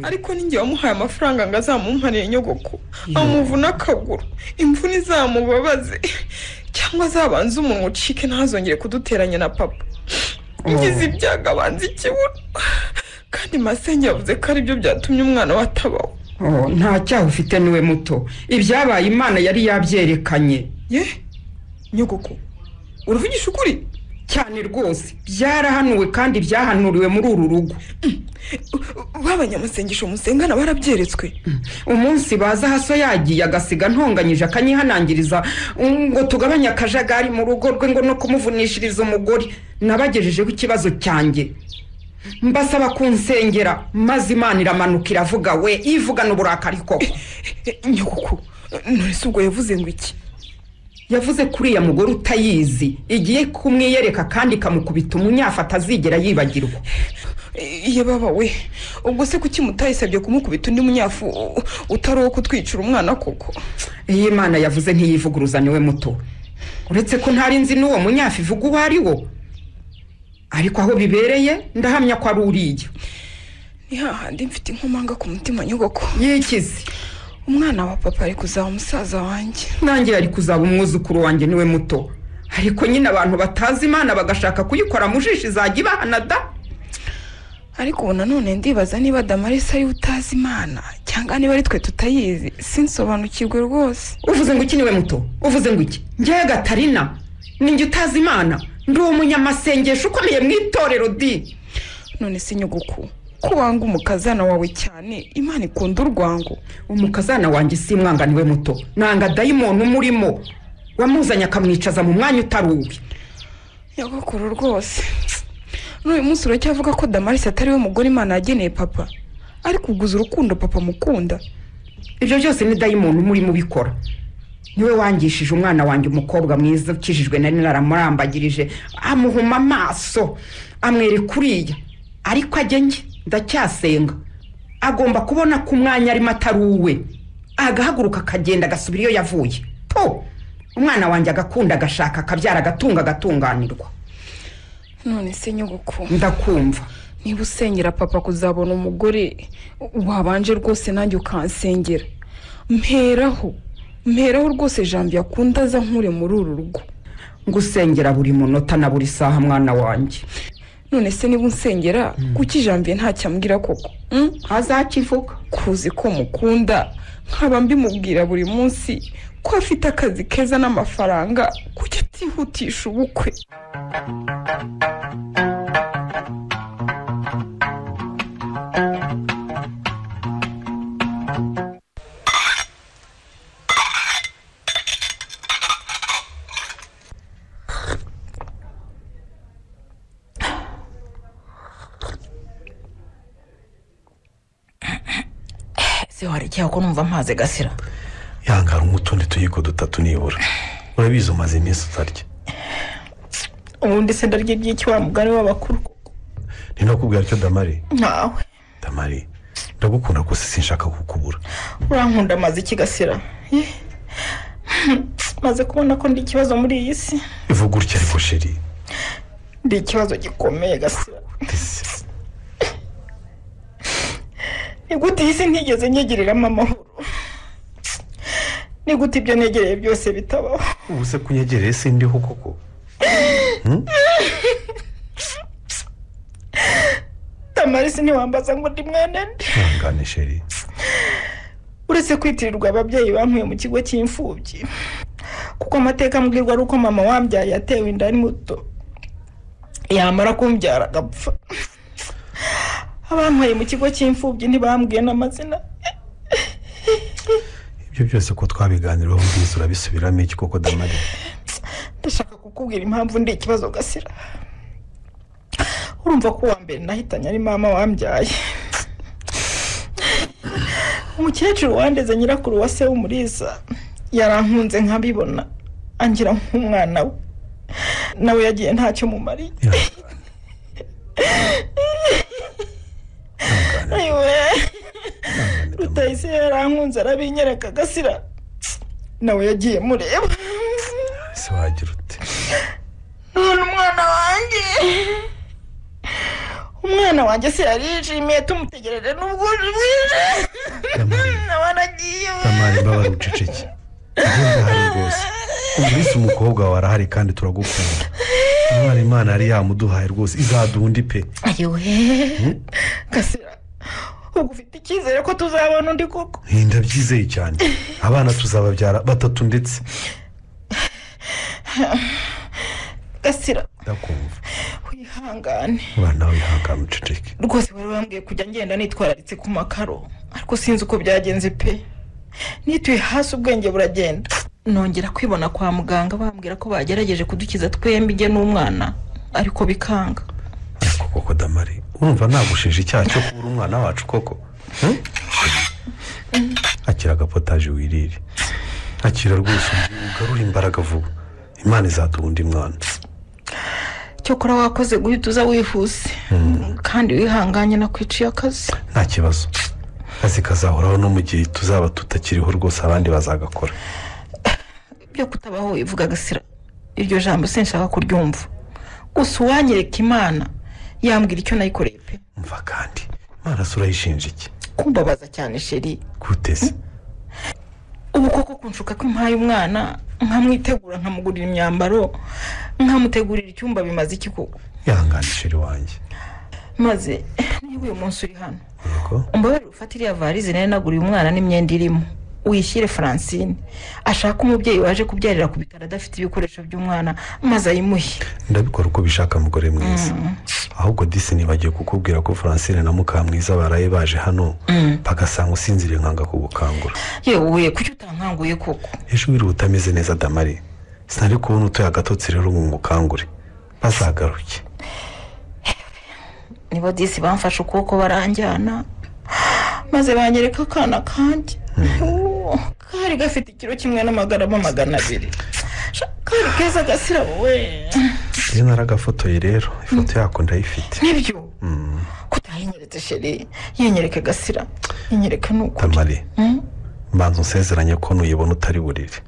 ariko ninjye wamuhaye amafaranga ngo azamumpanire nyogoko amuvune akaguru imvune izamubabaze cyangwa azabanze umunwa ucike ntazongere kuduteranya na papa ngize ibyago abanza ikibuno kandi masenge yavuze ko aribyo byatumye umwana we atabaho Oh, nta cyaha ufite niwe muto ibyabaye imana yari yabyerekanye ye nyogoko uruvugisha ukuri cyane rwose byarahanuwe kandi byahanuriwe muri uru rugo b'abanyamasengesho musengana barabyeretswe umunsi baza haso yagiye agasiga ntonganyije akanyihanangiriza ngo tugabanye akajagari mu rugo rwe ngo no kumuvunishiriza umugore nabagejejeho ikibazo cyanjye mbasaba kunsengera maze imana iramanuka iravuga we ivugana uburakari koko nyogoko none se ubwo yavuze ngo iki yavuze ko uriya mugore utayizi igiye kumwiyereka kandi ikamukubita umunyafu atazigera yibagirwa ye baba we ubwo se kuki mutayisabye kumukubita undi munyafu u- utari uwo kutwicira umwana koko iyi imana yavuze ntiyivuguruza niwe muto uretse ko ntari nzi n'uwo munyafu ivuga uwo ari wo ariko aho bibereye ndahamya ko ari uriya ni hahandi mfite inkomanga ku mutima nyogoko yikize umwana wa papa ari kuzaba umusaza wanjye nanjye yari kuzaba umwuzukuru wanjye niwe muto ariko nyine abantu batazi imana bagashaka kuyikora mu jisho izajya ibahana da ariko ubu nanone ndibaza niba damarisi ariwe utazi imana cyangwa niba ari twe tutayizi sinsobanukirwe rwose uvuze ngo iki niwe muto uvuze ngo iki ngewe gatarina ninjye utazi imana ndi umunyamasengesho ukomeye mu itorero di none se nyogoko ko wanga umukazana wawe cyane imana ikunda urwango umukazana wanjye si umwanga niwe muto nanga dayimoni umurimo wamuzanye akamwicaza mu mwanya utari uwe nyogokuru rwose n'uyu munsi uracyavuga ko damarisi atari we mugore imana yageneye papa ariko uguze urukundo papa amukunda ibyo byose ni dayimoni uba urimo ubikora niwe wangishije umwana wanjye umukobwa mwiza ukijijwe na nyina aramurambagirije amuhuma amaso amwereka uriya ariko ajye njye ndacyasenga agomba kubona ko umwanya arimo atari uwe agahaguruka akagenda agasubira iyo yavuye po umwana wanjye agakunda agashaka akabyara agatunga agatunganirwa none se nyogoko ndakumva niba usengera papa kuzabona umugore wabanje rwose nanjye ukansengera mperaho mperaho rwose jambo akunda aza nkure muri uru rugo ngusengera buri munota na buri saha mwana wanjye none se niba unsengera kuki jambo ntacyo ambwira koko azakivuga kuzi ko mukunda nkaba mbimubwira buri munsi ko afite akazi keza n'amafaranga kuki atihutisha ubukwe se wari icyaha ko numva mpaze gasira yangara nk'utundi tuyiko dutatu nibura urabizi umaze iminsi utarya ubundi se ndarya iby'iki wa mugari w'abakuru ninakubwira cyo damari nawe damari ndagukunda rwose sinshaka kukubura urankunda amaze iki gasira Eh. maze kubona ko ndi ikibazo muri iyi si ivuga utya ariko sheri ndi ikibazo gikomeye gasira ni gute iyi si ntigeze nyegereramo amahoro ni gute ibyo negereye byose bitabaho ubu se kunyegereye sindiho koko Hmm? tamarisi ntiwambaza ngo ndi mwana nde ihangane sheri uretse kwitirirwa ababyeyi bampuye mu kigo cy'imfubyi kuko amateka ambwirwa ari uko mama wambyaye yatewe inda ari muto yamara kumbyara agapfa abampuye mu kigo cy'imfubyi ntibambwiye n'amazina ibyo byose ko twabiganiraho mbizi urabisubiramo iki koko damari ndashaka kukubwira impamvu ndi ikibazo gasira urumva ko uwa mbere nahitanye ari mama wambyaye umukecuru wandeze nyirakuru wa se w'umuriza yarankunze nkabibona angira nk'umwana we nawe yagiye ntacyo mumariye ayiwe rutayise yarankunze arabinyereka gasira nawe yagiye mureba ese wagira ute none umwana wanjye umwana wanjye se yarijimiye tumutegereje n'ubwo bwije nawe aragiye we. damari mbabara uceceke ugenda ahari rwose umurisi umukobwa wawe arahari kandi turagukunda umwana imana yari yamuduhaye rwose izaduha undi pe ayiwe gasira ubwo ufite icyizere ko tuzabona undi koko Hey, ndabyizeye cyane abana tuzababyara batatu ndetse gasira ndakumva wihangane umwana we ihangane uceceke rwose wari wambwiye kujya ngenda nitwararitse ku makaro ariko sinzi uko byagenze pe nituye hasi ubwenge buragenda nongera kwibona kwa muganga bambwira ko bagerageje kudukiza twembi ijye n'umwana ariko bikanga koko damari urumva nagushinja icyaha cyo kubura umwana wacu koko Hmm? akira agapotaje wirire akira rwose ugarura imbaraga vuba imana izaduha undi mwana cyokora wakoze guhita uza wihuse Hmm, kandi wihanganye nakwiciye akazi nta kibazo akazi kazahoraho no mu gihe tuzaba tutakiriho rwose abandi bazagakora byo kutabaho wivuga agasira iryo jambo sinshaka kuryumva gusa uwanyereka imana yambwira icyo nayikoreye pe imana se urayishinja iki kumbabaza cyane sheri guteze ubu koko kunshuka ko impaye umwana nkamwitegura nkamugurira imyambaro nkamutegurira icyumba bimaze iki koko ihangane sheri wanjye maze niba uyu munsi uri hano umbabarire ufate iriya varize nari naguriye umwana n'imyenda irimo uyishyire francine ashaka umubyeyi waje kubyarira ku bitaro adafite ibikoresho by'umwana maze ayimuhe ndabikora uko bishaka mugore mwiza ahubwo disi nibagiwe kukubwira ko francine na mukamwiza baraye baje hano bagasanga usinziriye nkanga kugukangura yewe kuki utankanguye koko ejo wiriwe utameze neza damari sinari kubona utuye agatotsi rero ngo ngukangure bazagaruke nibo disi bamfashe ukuboko baranjyana maze banyereka akana kanjye kari gafite ikiro kimwe n'amagarama magana abiri kari keza gasirabo we iyo naragafotoye rero ifoto yako ndayifite nibyo kutahinyeretse sheri yinyereke gasira yinyereke ni uko tamari mbanza unsezeranye ko nuyibona utari burire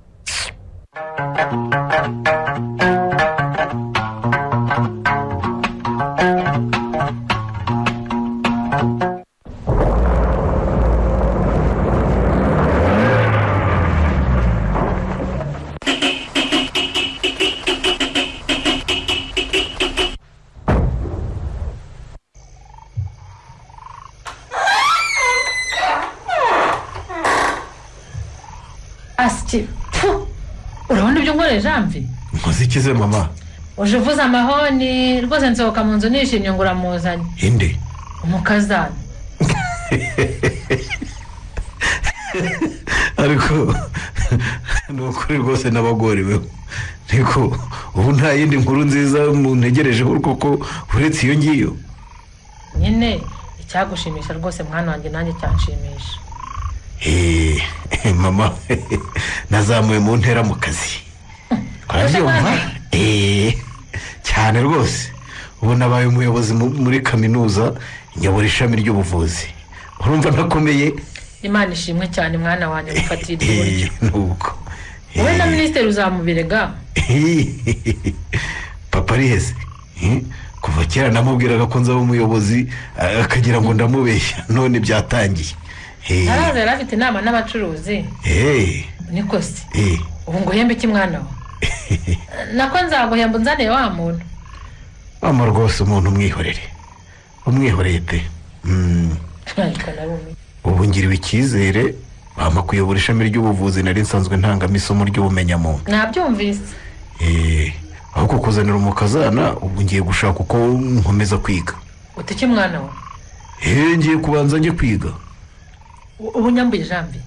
asike pfu urabona ibyo nkoreye janvi muzikize mama uje uvuze amahoni rwose nsohoka mu nzu nishimye ngo uramuzanye inde umukazana ariko ni ukuri rwose n'abagoriweho niko ubu nta yindi nkuru nziza muntegerejeho kuko uretse iyo ngiyo nyine icyagushimisha rwose mwana wanjye nanjye cyanshimisha Eh, mama nazamuye mu ntera mu kazi urabyumva Eh, cyane rwose ubu nabaye umuyobozi mu- muri kaminuza nyobora ishami ry'ubuvuzi urumva ntakomeye imana ishimwe cyane mwana wanjye gufatiye iryo buryo Eh, nubwo wowe na minisitiri uzamubirega papa ari heze Eh, kuva kera namubwiraga ko nzaba umuyobozi eh, akagira ngo ndamubeshya none byatangiye Eh, ntaraza yari afite inama n'abacuruzi eh, niko se eh. ubu ngo uhembe iki mwana we nako nzaguhemba unzaniye wa muntu mama rwose umuntu umwihorere umwihoreye pe Mm, ariko narumiye ubu ngiriwe icyizere bampa kuyobora ishami ry'ubuvuzi nari nsanzwe ntangamo isomo ry'ubumenyamuntu nabyumvise Eh, ahubwo kuzanira umukazana ubu ngiye gushaka uko nkomeza kwiga uta iki mwana we Eh, ngiye kubanza njye kwiga U- ubu nyambuye jambi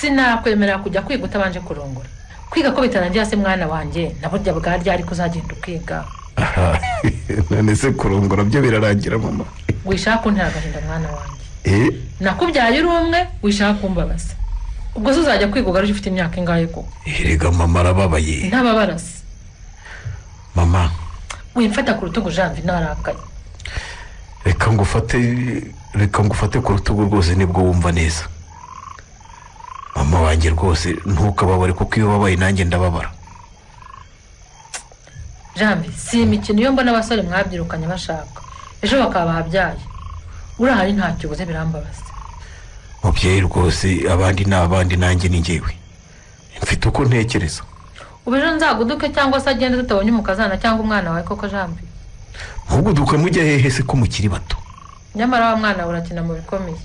sinakwemerera kujya kwiga utabanje kurongora kwiga ko bitarangira se mwana wanjye na burya bwa ryari kuzagenda ukiga Aha, none se kurongora byo birarangira mama wishaka kuntera agahinda mwana wanjye Eh, nakubyaye uri umwe wishaka kumbabaza ubwo se uzajya kwiga ugaruje ufite imyaka ingahe ko erega mama arababaye ntababarasi mama wimfata ku rutugu jambi ntarakaye reka ngufate reka ngufate ku rutugu rwose nibwo wumva neza mama wanjye rwose ntukababare kuko iyo ubabaye nanjye ndababara jambi si imikino iyo mbona abasore mwabyirukanye bashaka ejo bakaba babyaye urahari ntacyo ubuze birambabaza mubyeyi rwose abandi ni abandi nanjye ni njyewe mfite uko ntekereza ubu ejo nzaguduke cyangwa se agende tutabonye umukazana cyangwa umwana wawe koko jambi ahubwo dukame ujya hehe se ko mukiri bato nyamara wa mwana we urakina mu bikomeye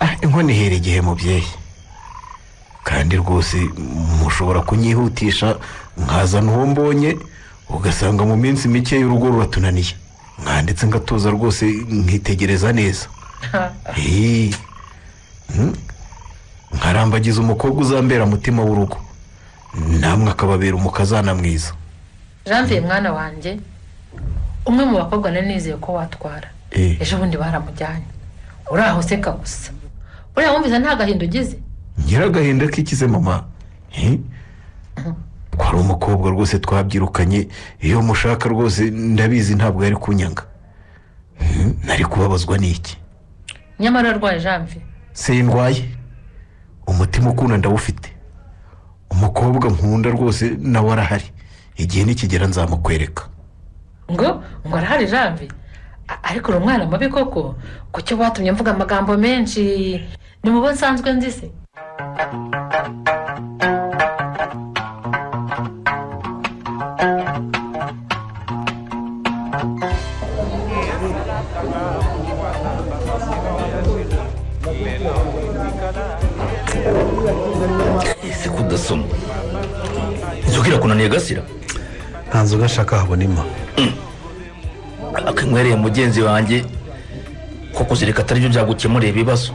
ah inkoni ihera igihe mubyeyi kandi rwose mushobora kunyihutisha nkazana uwo mbonye ugasanga mu minsi mike y'urugo ruratunaniye mwanditse ngatuza rwose nkitegereza neza Eh, mm, nkarambagiza umukobwa uzambera mutima w'urugo namwe akababera umukazana mwiza janvier mwana wanjye umwe mu bakobwa nari nizeye ko watwara Eh. ejo bundi baramujyanye uraho useka gusa uriya wumvise nta gahinda ugize ngira agahinda k'ikize mama Eh? ko ari umukobwa rwose twabyirukanye iyo mushaka rwose ndabizi ntabwo yari kunyanga Mm, nari kubabazwa n'iki nyamara arwaye janvier se ndwaye umutima ukunda ndawufite umukobwa nkunda rwose nawe arahari igihe nikigera nzamukwereka ngo ngo arahari janvier A- ariko uri umwana mubi koko kucyo watumye mvuga amagambo menshi ni mu bo nsanzwe nzi se ese ko udasoma inzoga irakunaniye gasira nta nzoga nshaka habona ima akanywereye mugenzi wanjye ko kuzireka atari byo byagukemurira ibibazo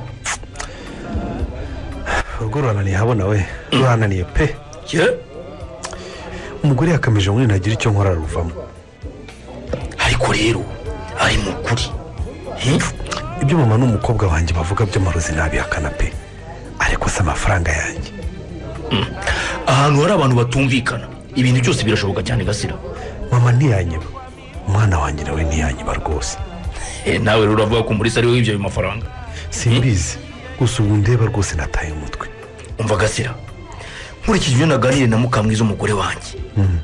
urugo rurananiye habona we rurananiye pe ye umugore yakamije ngo ninagira icyo nkora ruvamo ariko rero ari mu kuri ibyo mama n'umukobwa wanjye bavuga by'amarozi ntabihakana pe se amafaranga yanjye ahantu hari abantu batumvikana ibintu byose birashoboka cyane gasira mama ntiyanyiba umwana wanjye nawe ntiyanyiba rwose nawe rero uravuga ko umurisa ari wowe ibyo ayo mafaranga simbizi gusa ubu ndeba rwose nataye umutwe umva gasira nkurikije ibyo naganiriye na mukamwiza umugore wanjye Mm.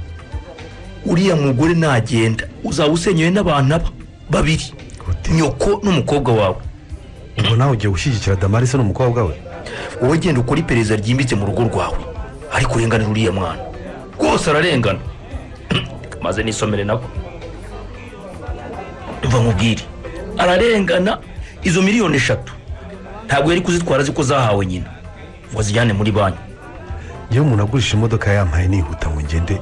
uriya mugore nagenda uzaba usenyewe n'abantu aba babiri nyoko n'umukobwa wawe ubwo nawe ugiye gushyigikira damarisi n'umukobwa we wowe genda ukora iperereza ryimbitse mu rugo rwawe ariko urenganira uriya mwana rwose ararengana maze nisomere nako mva nkubwire ararengana izo miliyoni eshatu ntabwo yari kuzitwara azi ko zahawe nyina ngo azijyane muri banki yewe umuntu agurisha imodoka yampaye nihuta ngo ngende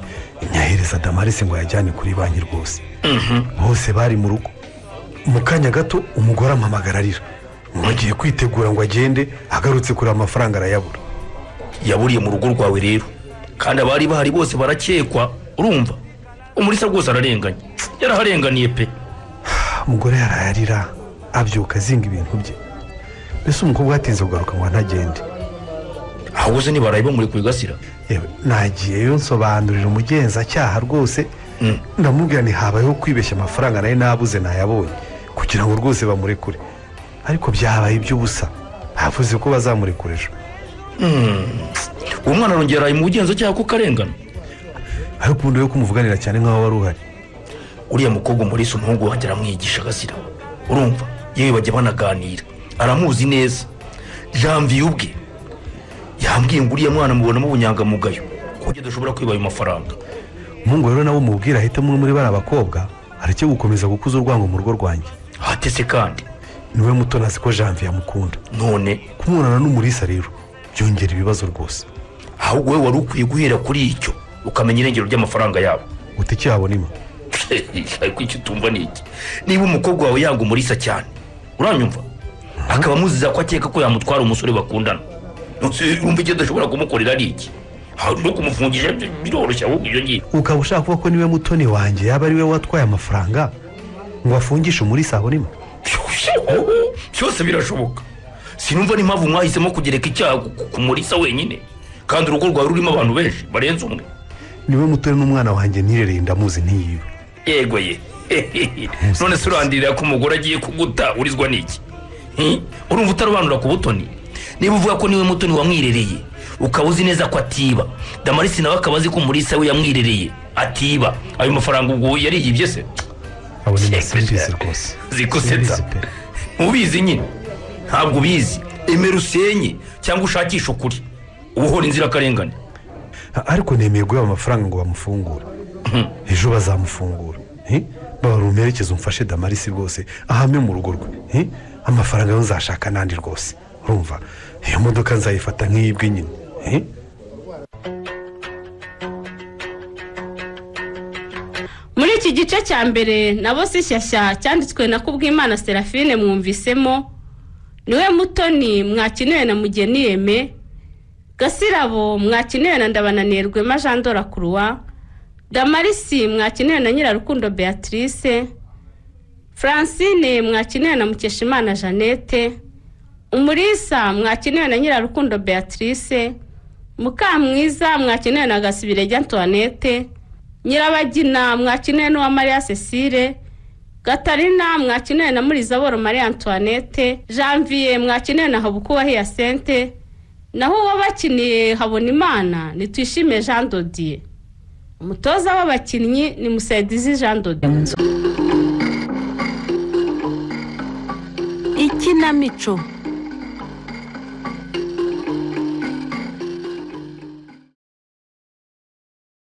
nyahereza damarisi ngo yajyane kuri banki rwose bose bari mu rugo mu kanya gato umugore ampamagara arira ngo agiye kwitegura ngo agende agarutse kure amafaranga arayabura yaburiye mu rugo rwawe rero kandi abari bahari bose barakekwa urumva umurisa rwose ararenganye yaraharenganiye pe umugore yaraye arira abyuka azinga ibintu bye mbese umukobwa yatinze kugaruka ngo ntagende ahubwo se ntibaraye bamuri kubigasira yewe nagiyeyo nsobanurira umugenzacyaha rwose ndamubwira nti habayeho kwibeshya amafaranga nayo nabuze nayabonye kugira ngo rwose bamurekure ariko byabaye iby'ubusa bavuze ko bazamurekura ejo uwo mwana arongera yaraye mu bugenzacyaha kuko arengana ariko ubundi we kumuvuganira cyane nk'aho wari uhari uriya mukobwa umurisa umuhungu wanjye aramwigisha agasira urumva yewe bajya banaganira aramuzi neza janvier ubwe yambwiye ngo uriya mwana mubonamo ubunyangamugayo ku buryo adashobora kwiba ayo mafaranga umuhungu rero nawe umubwira ahita umwe muri bariya bakobwa areke gukomeza gukuza urwango mu rugo rwanjye hatese kandi niwe muto ntazi ko janvier amukunda none kumubonana n'umurisa rero byongera ibibazo rwose ahubwo wowe wari ukwiye guhera kuri icyo ukamenya irengero ry'amafaranga yabo uti icyabo nima ariko icyo utumva ni iki niba umukobwa wawe yanga umurisa cyane uranyumva akaba amuziza ko akeka ko yamutwara umusore bakundana Nonse urumva icyo adashobora kumukorera ari iki Aha, no kumufungisha byo- biroroshye ahubwo iyo ngiyo ukaba ushaka kuvuga ko niwe mutoni wanjye yaba ari we watwaye amafaranga ngo afungishe umurisa aho nima byose birashoboka sinumva n'impamvu mwahisemo kugereka icyaha ku- ku- ku murisa wenyine kandi urugo rwawe rurimo abantu benshi barenze umwe niwe mutoni n'umwana wanjye nirereye ndamuzi ntiyiwe yego ye none se urandirira ko umugore agiye kuguta urizwa n'iki Hmm? urumva utarobanura ku butoni niba uvuga ko niwe mutoni wamwirereye ukaba uzi neza ko atiba damarisi nawe akaba azi ko umurisa we yamwirereye atiba ayo mafaranga ubwo yariyibye se abo ni masimbizi rwose zikusetsa ubizi nyine ntabwo ubizi emera usenye cyangwa ushakishe ukuri uba uhora inzirakarengane ariko nemeye guha amafaranga ngo bamufungure ejo bazamufungura eh? baba rumperekeze umfashe damarisi rwose ahame mu rugo rwe eh? amafaranga yo nzashaka n'andi rwose urumva iyo modoka nzayifata nk'iyibwe nyine eh? muri iki gice cya mbere nabo si shyashya cyanditswe na kubwimana serafine mwumvisemo niwe mutoni mwakenewe na mugeni yeme gasirabo mwakenewe na ndabananirwema jean dora kuruwa damarisi mwakenewe na nyirarukundo beatrice francine mwakenewe na mukeshimana jeannette umurisa mwakenewe na nyirarukundo beatrice mukamwiza mwakenewe na gasibirege antoinette nyirabagina mwakenewe n'uwa mariya cecile gatarina mwakenewe na murizaboro marie antoinette janvier mwakenewe na habukuba hiyasente naho uwo bakiniye habona imana nitwishime jean dodier umutoza w'abakinnyi ni musaidizi jean dodier ikinamico